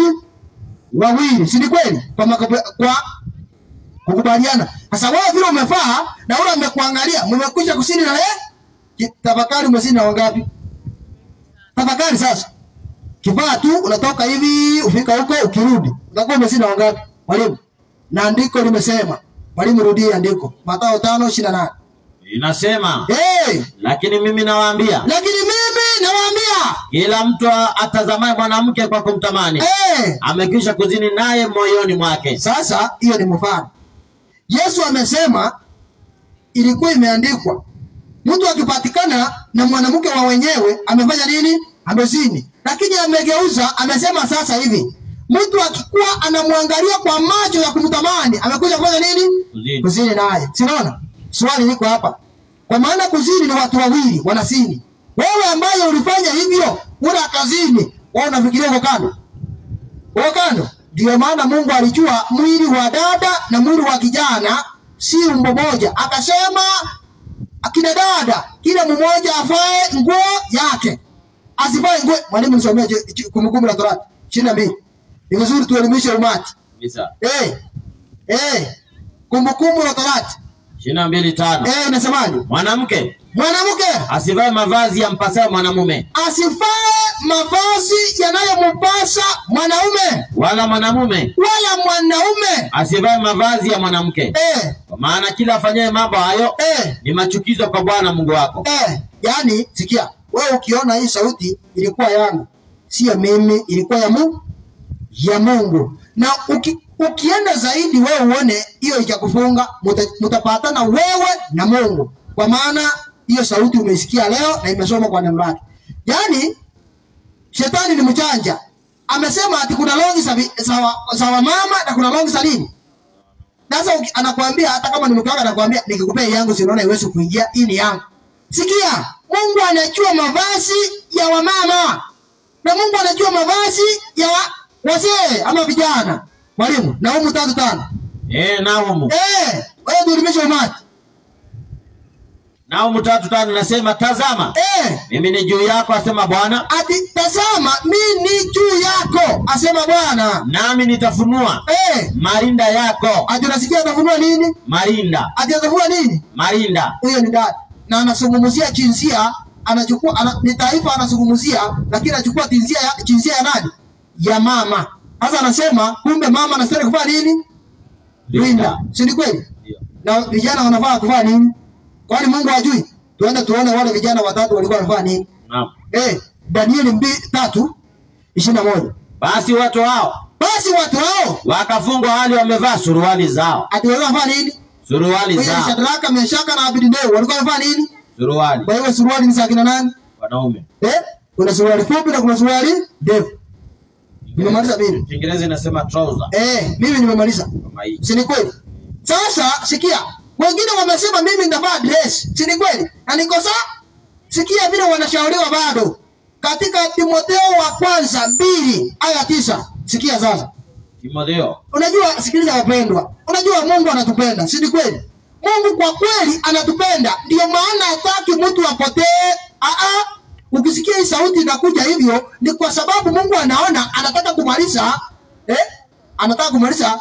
Wawili, si ni kweli? Kwa, makabe- kwa kukubaliana. Sasa wewe vile umefaa na ule amekuangalia, mmekwisha kusini na yeye, Ki- tafakari umesini na wangapi? Tafakari sasa. Kifaa tu unatoka hivi ufika huko ukirudi. Utakuwa umesini na wangapi? Mwalimu. Na andiko limesema. Mwalimu rudia andiko. Mathayo 5:28. Inasema, Eh, lakini mimi nawaambia, lakini mimi nawaambia, kila mtu atazamaye mwanamke kwa kumtamani eh, amekwisha kuzini naye moyoni mwake. Sasa hiyo ni mfano. Yesu amesema ilikuwa imeandikwa, mtu akipatikana na mwanamke wa wenyewe amefanya nini? Amezini. Lakini amegeuza, amesema sasa hivi, mtu akikuwa anamwangalia kwa macho ya kumtamani amekuja kufanya nini? Kuzini. Kuzini naye. Sinaona swali liko hapa, kwa maana kuzini ni watu wawili wanasini. Wewe ambaye ulifanya hivyo, una kazini, wewe unafikiria uko kando uko kando. Ndio maana Mungu alijua mwili wa dada na mwili wa kijana si umbo moja, akasema akina dada kila mmoja afae nguo yake, asifae nguo. Mwalimu nisomee je- je- Kumbukumbu la Torati ishirini na mbili. Ni vizuri tuelimishe umati. Kabisa. Eh, eh, Kumbukumbu la Torati ishirini na mbili tano eh, inasemaje? mwanamke Mwanamke asivae mavazi yampasayo mwanamume asifae mavazi yanayompasa mwanaume wala mwanamume wala mwanaume asivae mavazi ya mwanamke, eh, kwa maana kila afanyaye mambo hayo eh, ni machukizo kwa Bwana Mungu wako. Eh, yani sikia, wewe ukiona hii sauti ilikuwa yangu, sio mimi, ilikuwa ya Mungu, ya Mungu. Na uki, ukienda zaidi wewe uone hiyo ikakufunga, muta- mutapatana wewe na Mungu, kwa maana hiyo sauti umeisikia leo na imesoma kwa neno lake. Yani shetani ni mchanja, amesema ati kuna longi za vi- za wa- za wamama na kuna longi za nini sasa uki- anakuambia hata kama ni mke wako anakuambia nikikupea yangu si unaona iwezi kuingia, hii ni yangu. Sikia, Mungu anajua mavazi ya wamama na Mungu anajua mavazi ya wa, wazee ama vijana. Mwalimu, Naumu tatu tano. Eh, Nahumu Eh, wewe dulimisha umati. Nahumu tatu tano nasema, tazama Eh, mimi ni juu yako, asema Bwana, ati tazama mimi ni juu yako, asema Bwana. nami nitafunua Eh, marinda yako. ati unasikia atafunua nini? Marinda, Ati atafunua nini? marinda. huyo ni dada na anazungumzia jinsia anachukua ana, ni taifa anazungumzia lakini anachukua jinsia ya jinsia ya nani ya mama sasa anasema kumbe mama anastahili kufanya nini linda si ni kweli Ndio. na vijana wanafaa kufanya nini kwani Mungu hajui tuende tuone wale vijana watatu walikuwa wamefanya nini. Naam. Eh, Danieli mbili tatu ishirini na moja. Basi watu hao Basi watu hao wakafungwa hali wamevaa suruali zao, ati walikuwa wamefanya nini? suruali Kwa hiyo zao, Shadraka, Meshaka na Abednego walikuwa wamefanya nini? suruali Kwa hiyo suruali ni za kina nani? wanaume. Eh? Kuna suruali fupi na kuna suruali ndefu. Nimemaliza mimi. Kiingereza inasema trouser Eh, mimi nimemaliza. kama hii. Si ni kweli? Sasa sikia, wengine wamesema mimi nitavaa dress. Si ni kweli? Na niko sawa? Sikia vile wanashauriwa bado. Katika Timotheo wa kwanza mbili aya tisa. Sikia sasa. Timotheo Unajua, sikiliza wapendwa, unajua Mungu anatupenda, si ni kweli? Mungu kwa kweli anatupenda, ndio maana hataki mtu apotee. Aa, ukisikia hii sauti inakuja hivyo, ni kwa sababu Mungu anaona anataka kumaliza eh, anataka kumaliza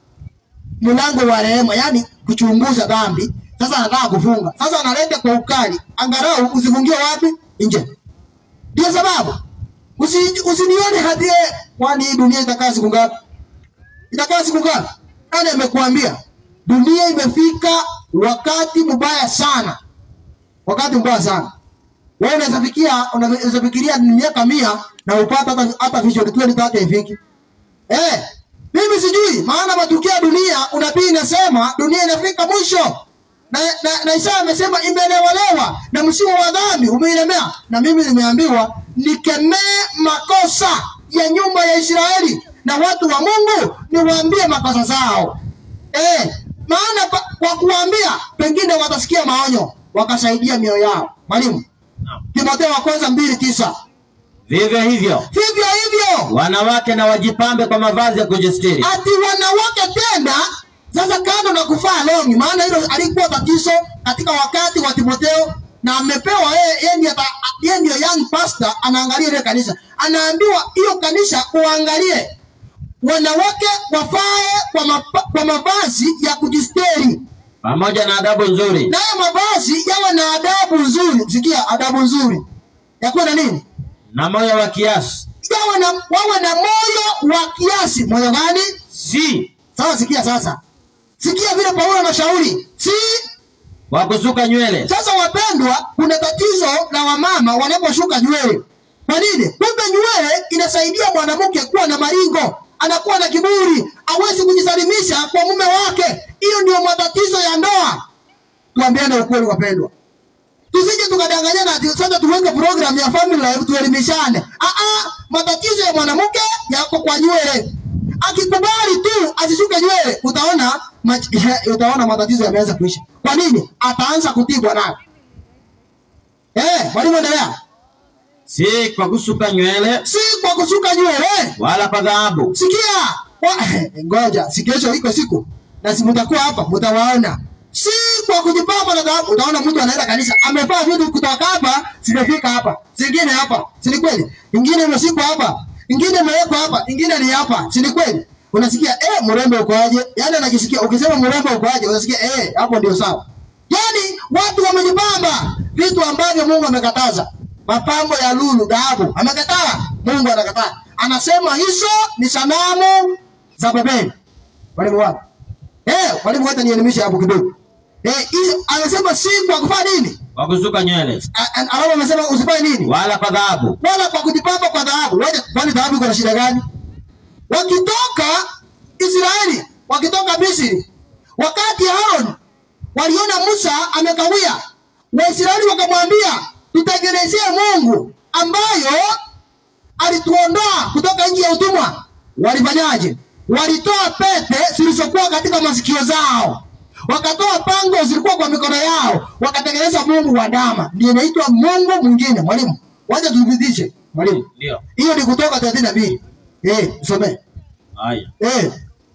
mlango wa rehema, yani kuchunguza dhambi. Sasa anataka kufunga, sasa analeta kwa ukali, angalau usifungie wapi? Nje. Ndio sababu usi, usinione hadi eh, kwani hii dunia itakaa siku ngapi? itakaa siku ngapi? Nani amekuambia? Dunia imefika wakati mbaya sana, wakati mbaya sana. Wewe unaweza fikia, unaweza fikiria ni miaka mia na upata hata hata vision 2030 ifiki. Eh, mimi sijui maana matukio ya dunia, unabii inasema dunia inafika mwisho. Na, na, na Isaya amesema imelewalewa na msimu wa dhambi umeilemea, na mimi nimeambiwa nikemee makosa ya nyumba ya Israeli na watu wa Mungu niwaambie makosa zao. Eh, maana pa, kwa kuwaambia pengine watasikia maonyo wakasaidia mioyo yao. Mwalimu, Naam. Timotheo wa kwanza mbili tisa. Vivyo hivyo Vivyo hivyo wanawake na wajipambe kwa mavazi ya kujistiri, ati wanawake tena sasa, kando na kuvaa longi, maana hilo alikuwa tatizo katika wakati wa Timotheo, na amepewa yeye, yeye ndiye ata- yeye ndiyo young pastor, anaangalia ile kanisa, anaambiwa hiyo kanisa uangalie wanawake wafae kwa, mapa, kwa mavazi ya kujistiri, pamoja na adabu nzuri, nayo mavazi yawe na adabu nzuri. Sikia, adabu nzuri yakuwa na nini? na moyo wa kiasi, Yawe na wawe na moyo wa kiasi. Moyo gani? si Sasa sikia, sasa sikia vile Paulo anashauri si wa kusuka nywele, sasa. Wapendwa, kuna tatizo la wamama wanaposhuka nywele. Kwa nini? Kumbe nywele inasaidia mwanamke kuwa na maringo, anakuwa na kiburi, hawezi kujisalimisha kwa mume wake. Hiyo ndio matatizo ya ndoa. Tuambiane ukweli, wapendwa, tusije tukadanganyana ati sasa tuweke program ya family life tuelimishane. Ah ah, matatizo ya mwanamke yako kwa nywele. Akikubali tu asishuke nywele, utaona mach- utaona matatizo yameanza kuisha. Kwa nini? Ataanza kutibwa nayo. Eh, mwalimu endelea. si kwa kusuka nywele Si kwa kusuka nywele. wala kwa dhahabu, Sikia. Wa- Ngoja, si kesho iko siku. Na si mtakuwa hapa, mtawaona. Si kwa kujipamba na dhahabu. Utaona mtu anaenda kanisa, amevaa vitu kutoka hapa, zimefika hapa. Zingine hapa. Si ni kweli? Ingine imeshikwa hapa. Ingine imewekwa hapa, ingine ni hapa. Si ni kweli? Unasikia eh, mrembo uko aje? Yaani anajisikia ukisema mrembo uko aje, unasikia eh, hapo ndio sawa. Yaani watu wamejipamba vitu ambavyo Mungu amekataza. Mapambo ya lulu, dhahabu, amekataa. Mungu anakataa. Anasema hizo ni sanamu za Babeli. Walimu wapi? Eh, walimu wote nielimishe hapo kidogo. Eh, hizo anasema si kwa kufanya nini? kwa kusuka nywele A- a- Alafu amesema usifanye nini? wala kwa dhahabu, Wala kwa kujipamba kwa dhahabu. Waje, kwani dhahabu iko na shida gani? Wakitoka Israeli, wakitoka Misri, wakati Aaron waliona Musa amekawia, Waisraeli wakamwambia tutengenezee Mungu ambayo alituondoa kutoka nchi ya utumwa. Walifanyaje? Walitoa pete zilizokuwa katika masikio zao, wakatoa pango zilikuwa kwa mikono yao, wakatengeneza mungu wa ndama, ndio inaitwa mungu mwingine. Mwalimu, wacha tuthibitishe. Mwalimu, ndio hiyo ni Kutoka thelathini na mbili. Eh, usomee. haya. Eh,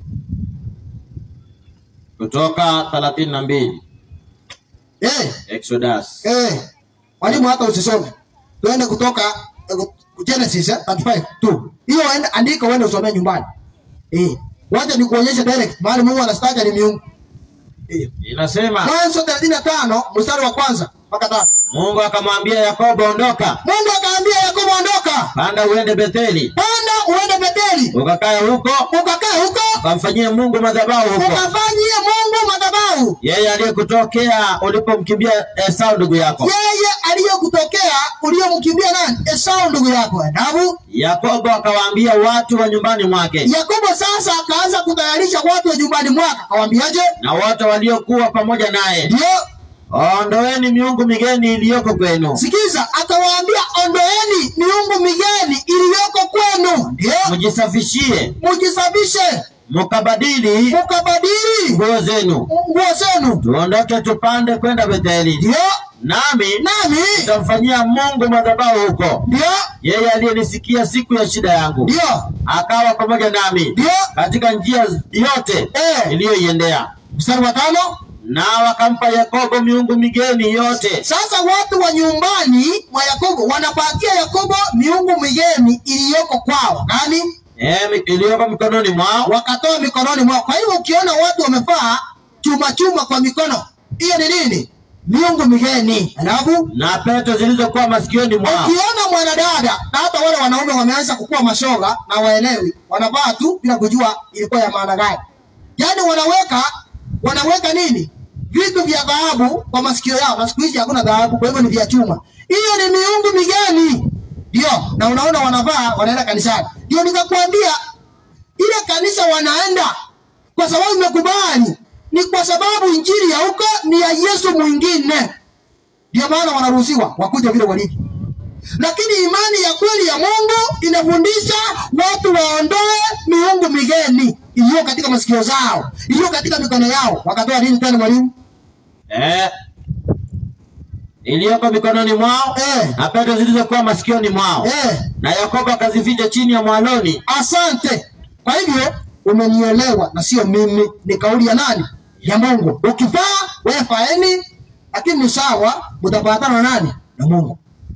Kutoka thelathini na mbili eh, Exodus eh. Mwalimu, hata usisome, tuende Kutoka eh, Genesis eh, 35 tu. Hiyo enda- andika uende usomee nyumbani. Eh, wacha nikuonyeshe direct mahali Mungu anastaka ni miungu. Eh, inasema, Mwanzo 35 mstari wa kwanza mpaka tano. Mungu akamwambia Yakobo, ondoka Mungu akaambia Yakobo, ondoka, panda uende Betheli panda uende Beteli ukakae huko, ukakaa huko ukamfanyie Mungu madhabahu huko, ukafanyie Mungu madhabahu. yeye aliyekutokea ulipomkimbia Esau ndugu yako. Yeye aliyokutokea uliyomkimbia nani? Esau ndugu yako Adamu. Yakobo akawaambia watu wa nyumbani mwake Yakobo sasa akaanza kutayarisha watu wa nyumbani mwake, akawaambiaje? na wote waliokuwa pamoja naye, Ndio ondoeni miungu migeni iliyoko kwenu, sikiza, akawaambia ondoeni miungu migeni iliyoko kwenu, ndio mjisafishie, mujisafishe, mukabadili mukabadili nguo zenu, nguo zenu, tuondoke tupande kwenda Betheli, ndio nami nami, nitamfanyia Mungu madhabahu huko, ndio yeye aliyenisikia siku ya shida yangu, ndio akawa pamoja nami ndio. katika njia yote Eh. iliyoiendea. Mstari wa tano. Na wakampa Yakobo miungu migeni yote Sasa watu wa nyumbani mwa Yakobo wanapatia Yakobo miungu migeni iliyoko kwao, nani eh, mi- iliyoko mikononi mwao, wakatoa mikononi mwao. Kwa hivyo ukiona watu wamevaa chuma chuma kwa mikono, hiyo ni nini? Miungu migeni. Alafu na pete zilizokuwa masikioni mwao, ukiona mwanadada na hata wale wanaume wameanza kukuwa mashoga na waelewi, wanavaa tu bila kujua ilikuwa ya maana gani. Yaani wanaweka wanaweka nini? Vitu vya dhahabu kwa masikio yao, na siku hizi hakuna dhahabu, kwa hivyo ni vya chuma. Hiyo ni miungu migeni, ndio. Na unaona wanavaa, wanaenda kanisani. Ndio nikakwambia ile kanisa wanaenda kwa sababu imekubali, ni kwa sababu injili ya huko ni ya Yesu mwingine, ndio maana wanaruhusiwa wakuja vile walivyo. Lakini imani ya kweli ya Mungu inafundisha watu waondoe miungu migeni iliyo katika masikio zao, iliyo katika mikono yao. Wakatoa nini tena mwalimu? eh, iliyoko mikononi mwao, Eh, na pete zilizokuwa masikioni mwao, eh, na Yakobo akazificha chini ya mwaloni. asante. Kwa hivyo umenielewa, na sio mimi, ni kauli ya nani? Ya Mungu. Ukifaa wewe faeni, lakini ni sawa, mtapatana na nani? Na Mungu.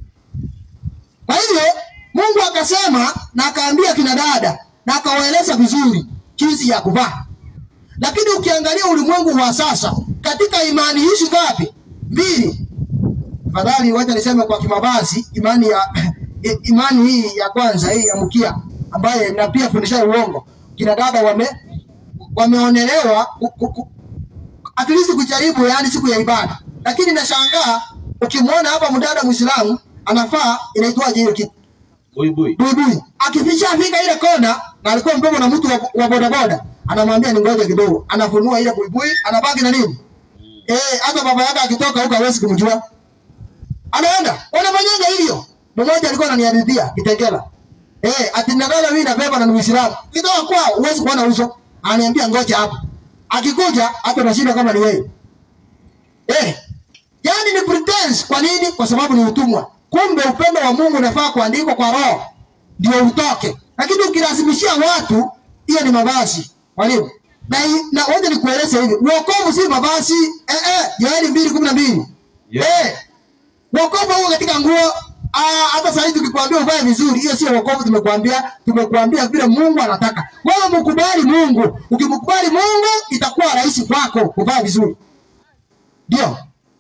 Kwa hivyo Mungu akasema na akaambia kina dada na akawaeleza vizuri jinsi ya kuvaa. Lakini ukiangalia ulimwengu wa sasa, katika imani hizi ngapi? Mbili. Tafadhali wacha niseme kwa kimavazi, imani ya i- imani hii ya kwanza hii ya mkia ambaye na pia fundisha uongo. Kina dada wame wameonelewa ku- ku- ku- at least kujaribu, yani siku ya ibada. Lakini nashangaa ukimwona hapa mdada Muislamu anafaa inaitwaje hiyo kitu Buibui. buibui, akificha fika ile kona, na alikuwa mbebo na mtu wa, wa bodaboda, anamwambia ni ngoja kidogo, anafunua ile buibui, anabaki na nini eh, hata baba yake akitoka huko hawezi kumjua, anaenda wanafanyanga hivyo. Mmoja alikuwa ananihadithia Kitengela, eh, ati nadhani mimi nabeba na ni Muislamu, kitoka kwao huwezi kuona uso, ananiambia ngoja hapa, akikuja hata nashinda kama ni wewe eh, yani ni pretense. Kwa nini? Kwa sababu ni utumwa. Kumbe upendo wa Mungu unafaa kuandikwa kwa roho ndio utoke, lakini ukilazimishia watu, hiyo ni mavazi mwalimu. Na, hii- na wote nikueleze hivi, wokovu si mavazi eh, eh, Yoeli mbili kumi na mbili Yeah. eh, wokovu huko katika nguo. Ah, hata sasa hivi tukikwambia uvae vizuri, hiyo sio wokovu. Tumekuambia tumekuambia vile Mungu anataka wewe, mkubali Mungu. Ukimkubali Mungu, itakuwa rahisi kwako kuvaa vizuri, ndio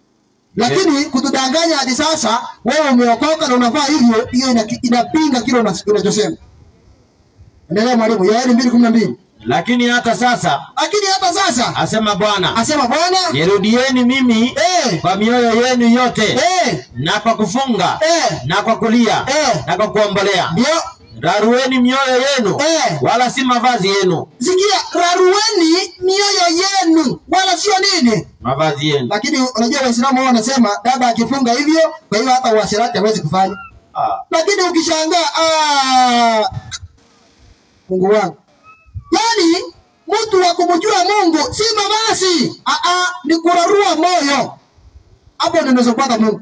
lakini kutudanganya hadi sasa, wewe umeokoka na unavaa hivyo, hiyo ina- inapinga kile una- unachosema. Endelea mwalimu, Yoeli mbili kumi na mbili. Lakini hata sasa Lakini hata sasa asema Bwana, asema Bwana nirudieni mimi eh, kwa mioyo yenu yote eh, na kwa kufunga eh, na kwa kulia Eh. na kwa kuombolea. ndio Rarueni mioyo yenu Eh. wala si mavazi yenu, sikia, rarueni mioyo yenu, wala sio nini. mavazi yenu. Lakini unajua Waislamu wao wanasema dada akifunga hivyo, kwa hiyo hata uasherati hawezi kufanya. Ah. lakini ukishangaa ah, Mungu wangu, yaani mtu wa kumjua Mungu si mavazi ah, ah, ni kurarua moyo. Hapo ndio unaweza kupata Mungu.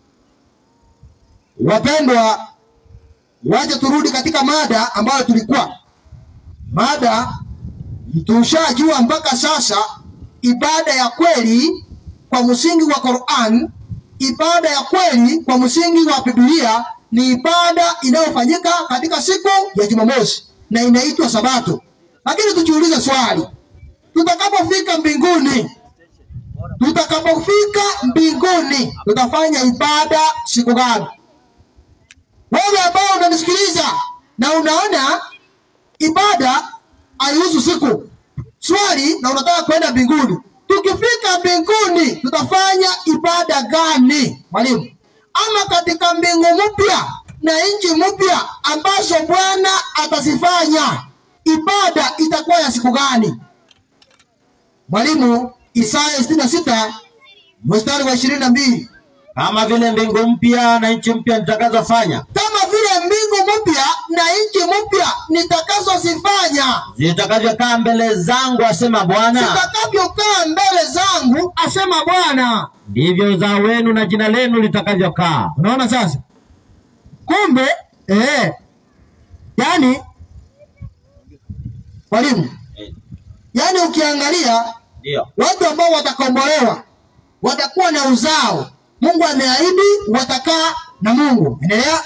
Wapendwa, waje turudi katika mada ambayo tulikuwa mada, tushajua mpaka sasa ibada ya kweli kwa msingi wa Qur'an, ibada ya kweli kwa msingi wa Biblia ni ibada inayofanyika katika siku ya Jumamosi na inaitwa Sabato. Lakini tujiulize swali, tutakapofika mbinguni, tutakapofika mbinguni tutafanya ibada siku gani? Wewe ambao unanisikiliza na unaona ibada haihusu siku swali na unataka kwenda mbinguni tukifika mbinguni tutafanya ibada gani mwalimu ama katika mbingu mpya na nchi mpya ambazo bwana atazifanya ibada itakuwa ya siku gani mwalimu isaya 66 mstari wa ishirini na mbili kama vile mbingu mpya na nchi mpya nitakazofanya kama vile mbingu mpya na nchi mpya nitakazozifanya zitakavyokaa mbele zangu, asema Bwana, zitakavyokaa mbele zangu asema bwana ndivyo uzao wenu na jina lenu litakavyokaa. unaona sasa kumbe eh, yani mwalimu yani ukiangalia Ndio, watu ambao watakombolewa watakuwa na uzao mungu ameahidi watakaa na mungu endelea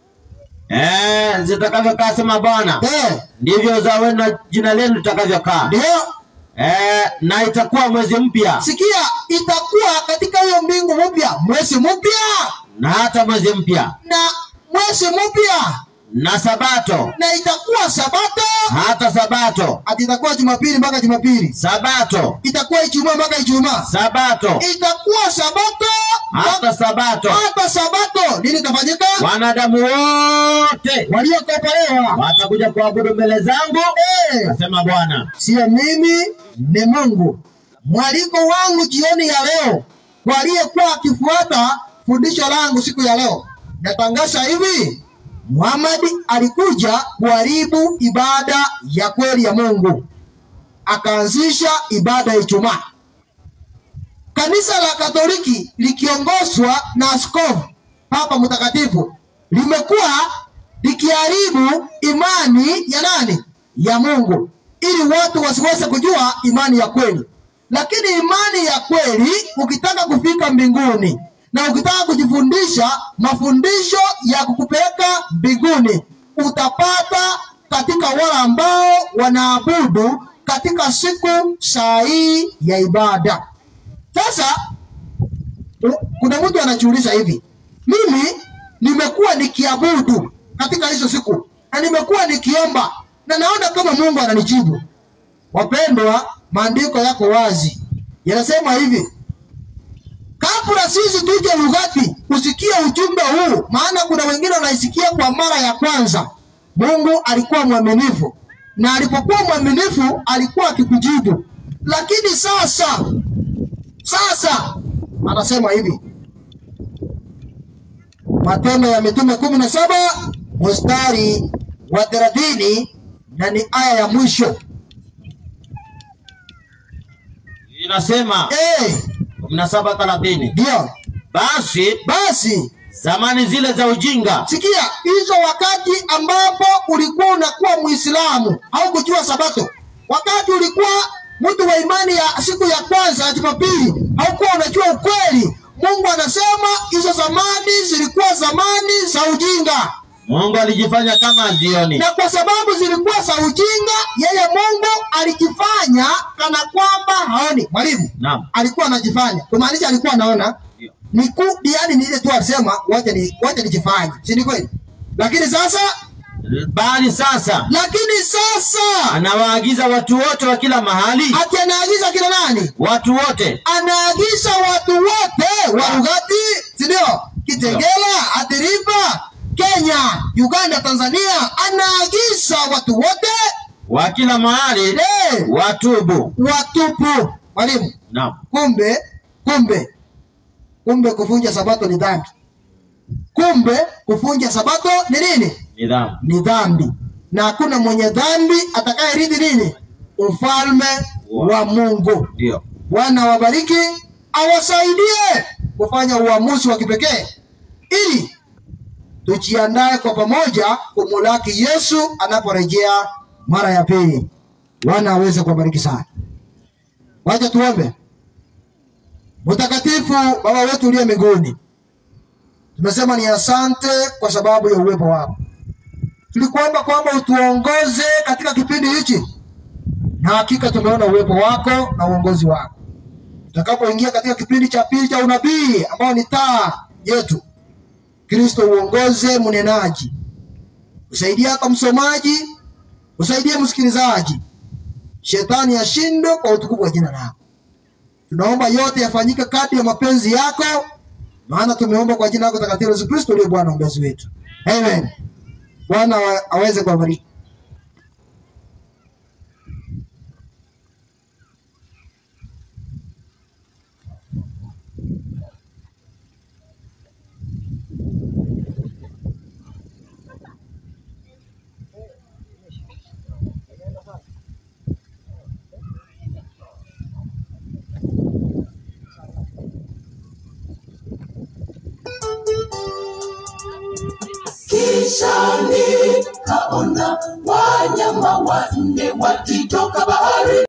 eh, zitakavyokaa, asema Bwana, eh, ndivyo uzao wenu na jina lenu litakavyokaa. ndio Eh, na itakuwa mwezi mpya sikia itakuwa katika hiyo mbingu mpya mwezi mpya na hata mwezi mpya na mwezi mpya na sabato na itakuwa sabato hata sabato ati itakuwa jumapili mpaka jumapili sabato itakuwa ijumaa mpaka ijumaa sabato itakuwa sabato hata sabato hata sabato nini itafanyika wanadamu wote waliokombolewa watakuja kuabudu mbele zangu Eh, asema Bwana. sio mimi ni mungu mwaliko wangu jioni ya leo kwa aliyekuwa akifuata fundisho langu siku ya leo natangaza hivi muhamadi alikuja kuharibu ibada ya kweli ya mungu akaanzisha ibada ya ijumaa kanisa la katoliki likiongozwa na askofu papa mtakatifu limekuwa likiharibu imani ya nani ya mungu ili watu wasiweze kujua imani ya kweli lakini imani ya kweli ukitaka kufika mbinguni na ukitaka kujifundisha mafundisho ya kukupeleka mbinguni utapata katika wale ambao wanaabudu katika siku sahihi ya ibada sasa u- kuna mtu anajiuliza hivi mimi nimekuwa nikiabudu katika hizo siku na nimekuwa nikiomba na naona kama mungu ananijibu wapendwa maandiko yako wazi yanasema hivi kabla sisi tuje lugati usikie ujumbe huu maana kuna wengine wanaisikia kwa mara ya kwanza mungu alikuwa mwaminifu na alipokuwa mwaminifu alikuwa akikujibu lakini sasa sasa anasema hivi matendo ya mitume kumi na saba mstari wa thelathini na ni aya ya mwisho Inasema Eh, kumi na saba thelathini ndio basi basi zamani zile za ujinga sikia hizo wakati ambapo ulikuwa unakuwa muislamu au kujua sabato wakati ulikuwa mtu wa imani ya siku ya kwanza ya jumapili haukuwa unajua ukweli mungu anasema hizo zamani zilikuwa zamani za ujinga Mungu alijifanya kama azioni. na kwa sababu zilikuwa za ujinga yeye mungu alikifanya kana kwamba haoni mwalimu Naam. alikuwa anajifanya kumaanisha alikuwa anaona Ndio. ni ku yani ni ile tu alisema wacha ni wacha nijifanye si ni kweli lakini sasa Bali sasa lakini sasa anawaagiza watu wote wa kila mahali, ati anaagiza kila nani watu wote anaagiza watu wote wa Lugati, si ndio? Kitengela, Athiriva, Kenya, Uganda, Tanzania, anaagiza watu wote wa kila mahali eh, watubu. watupu. Mwalimu, Naam. kumbe kumbe kumbe kuvunja sabato ni dhambi. Kumbe kuvunja sabato ni nini? Nidhamu. Ni dhambi, na hakuna mwenye dhambi atakayerithi nini? Ufalme wa Mungu. Ndio. Bwana wabariki, awasaidie kufanya uamuzi wa kipekee ili tujiandae kwa pamoja kumulaki Yesu anaporejea mara ya pili. Bwana aweze kuwabariki sana. Wacha tuombe. Mtakatifu Baba wetu uliye mbinguni, tumesema ni asante kwa sababu ya uwepo wako. Tulikuomba kwamba utuongoze katika kipindi hichi, na hakika tumeona uwepo wako na uongozi wako tutakapoingia katika kipindi cha pili cha unabii ambao ni taa yetu kristo uongoze mnenaji usaidia hata msomaji Usaidie msikilizaji, shetani ashindwe kwa utukufu wa jina lako. Tunaomba yote yafanyike kadri ya mapenzi yako, maana tumeomba kwa jina lako takatifu Yesu Kristo uliye Bwana mwombezi wetu, amen. Bwana awa- aweze kuwabariki. Kisha nikaona wanyama wanne wakitoka bahari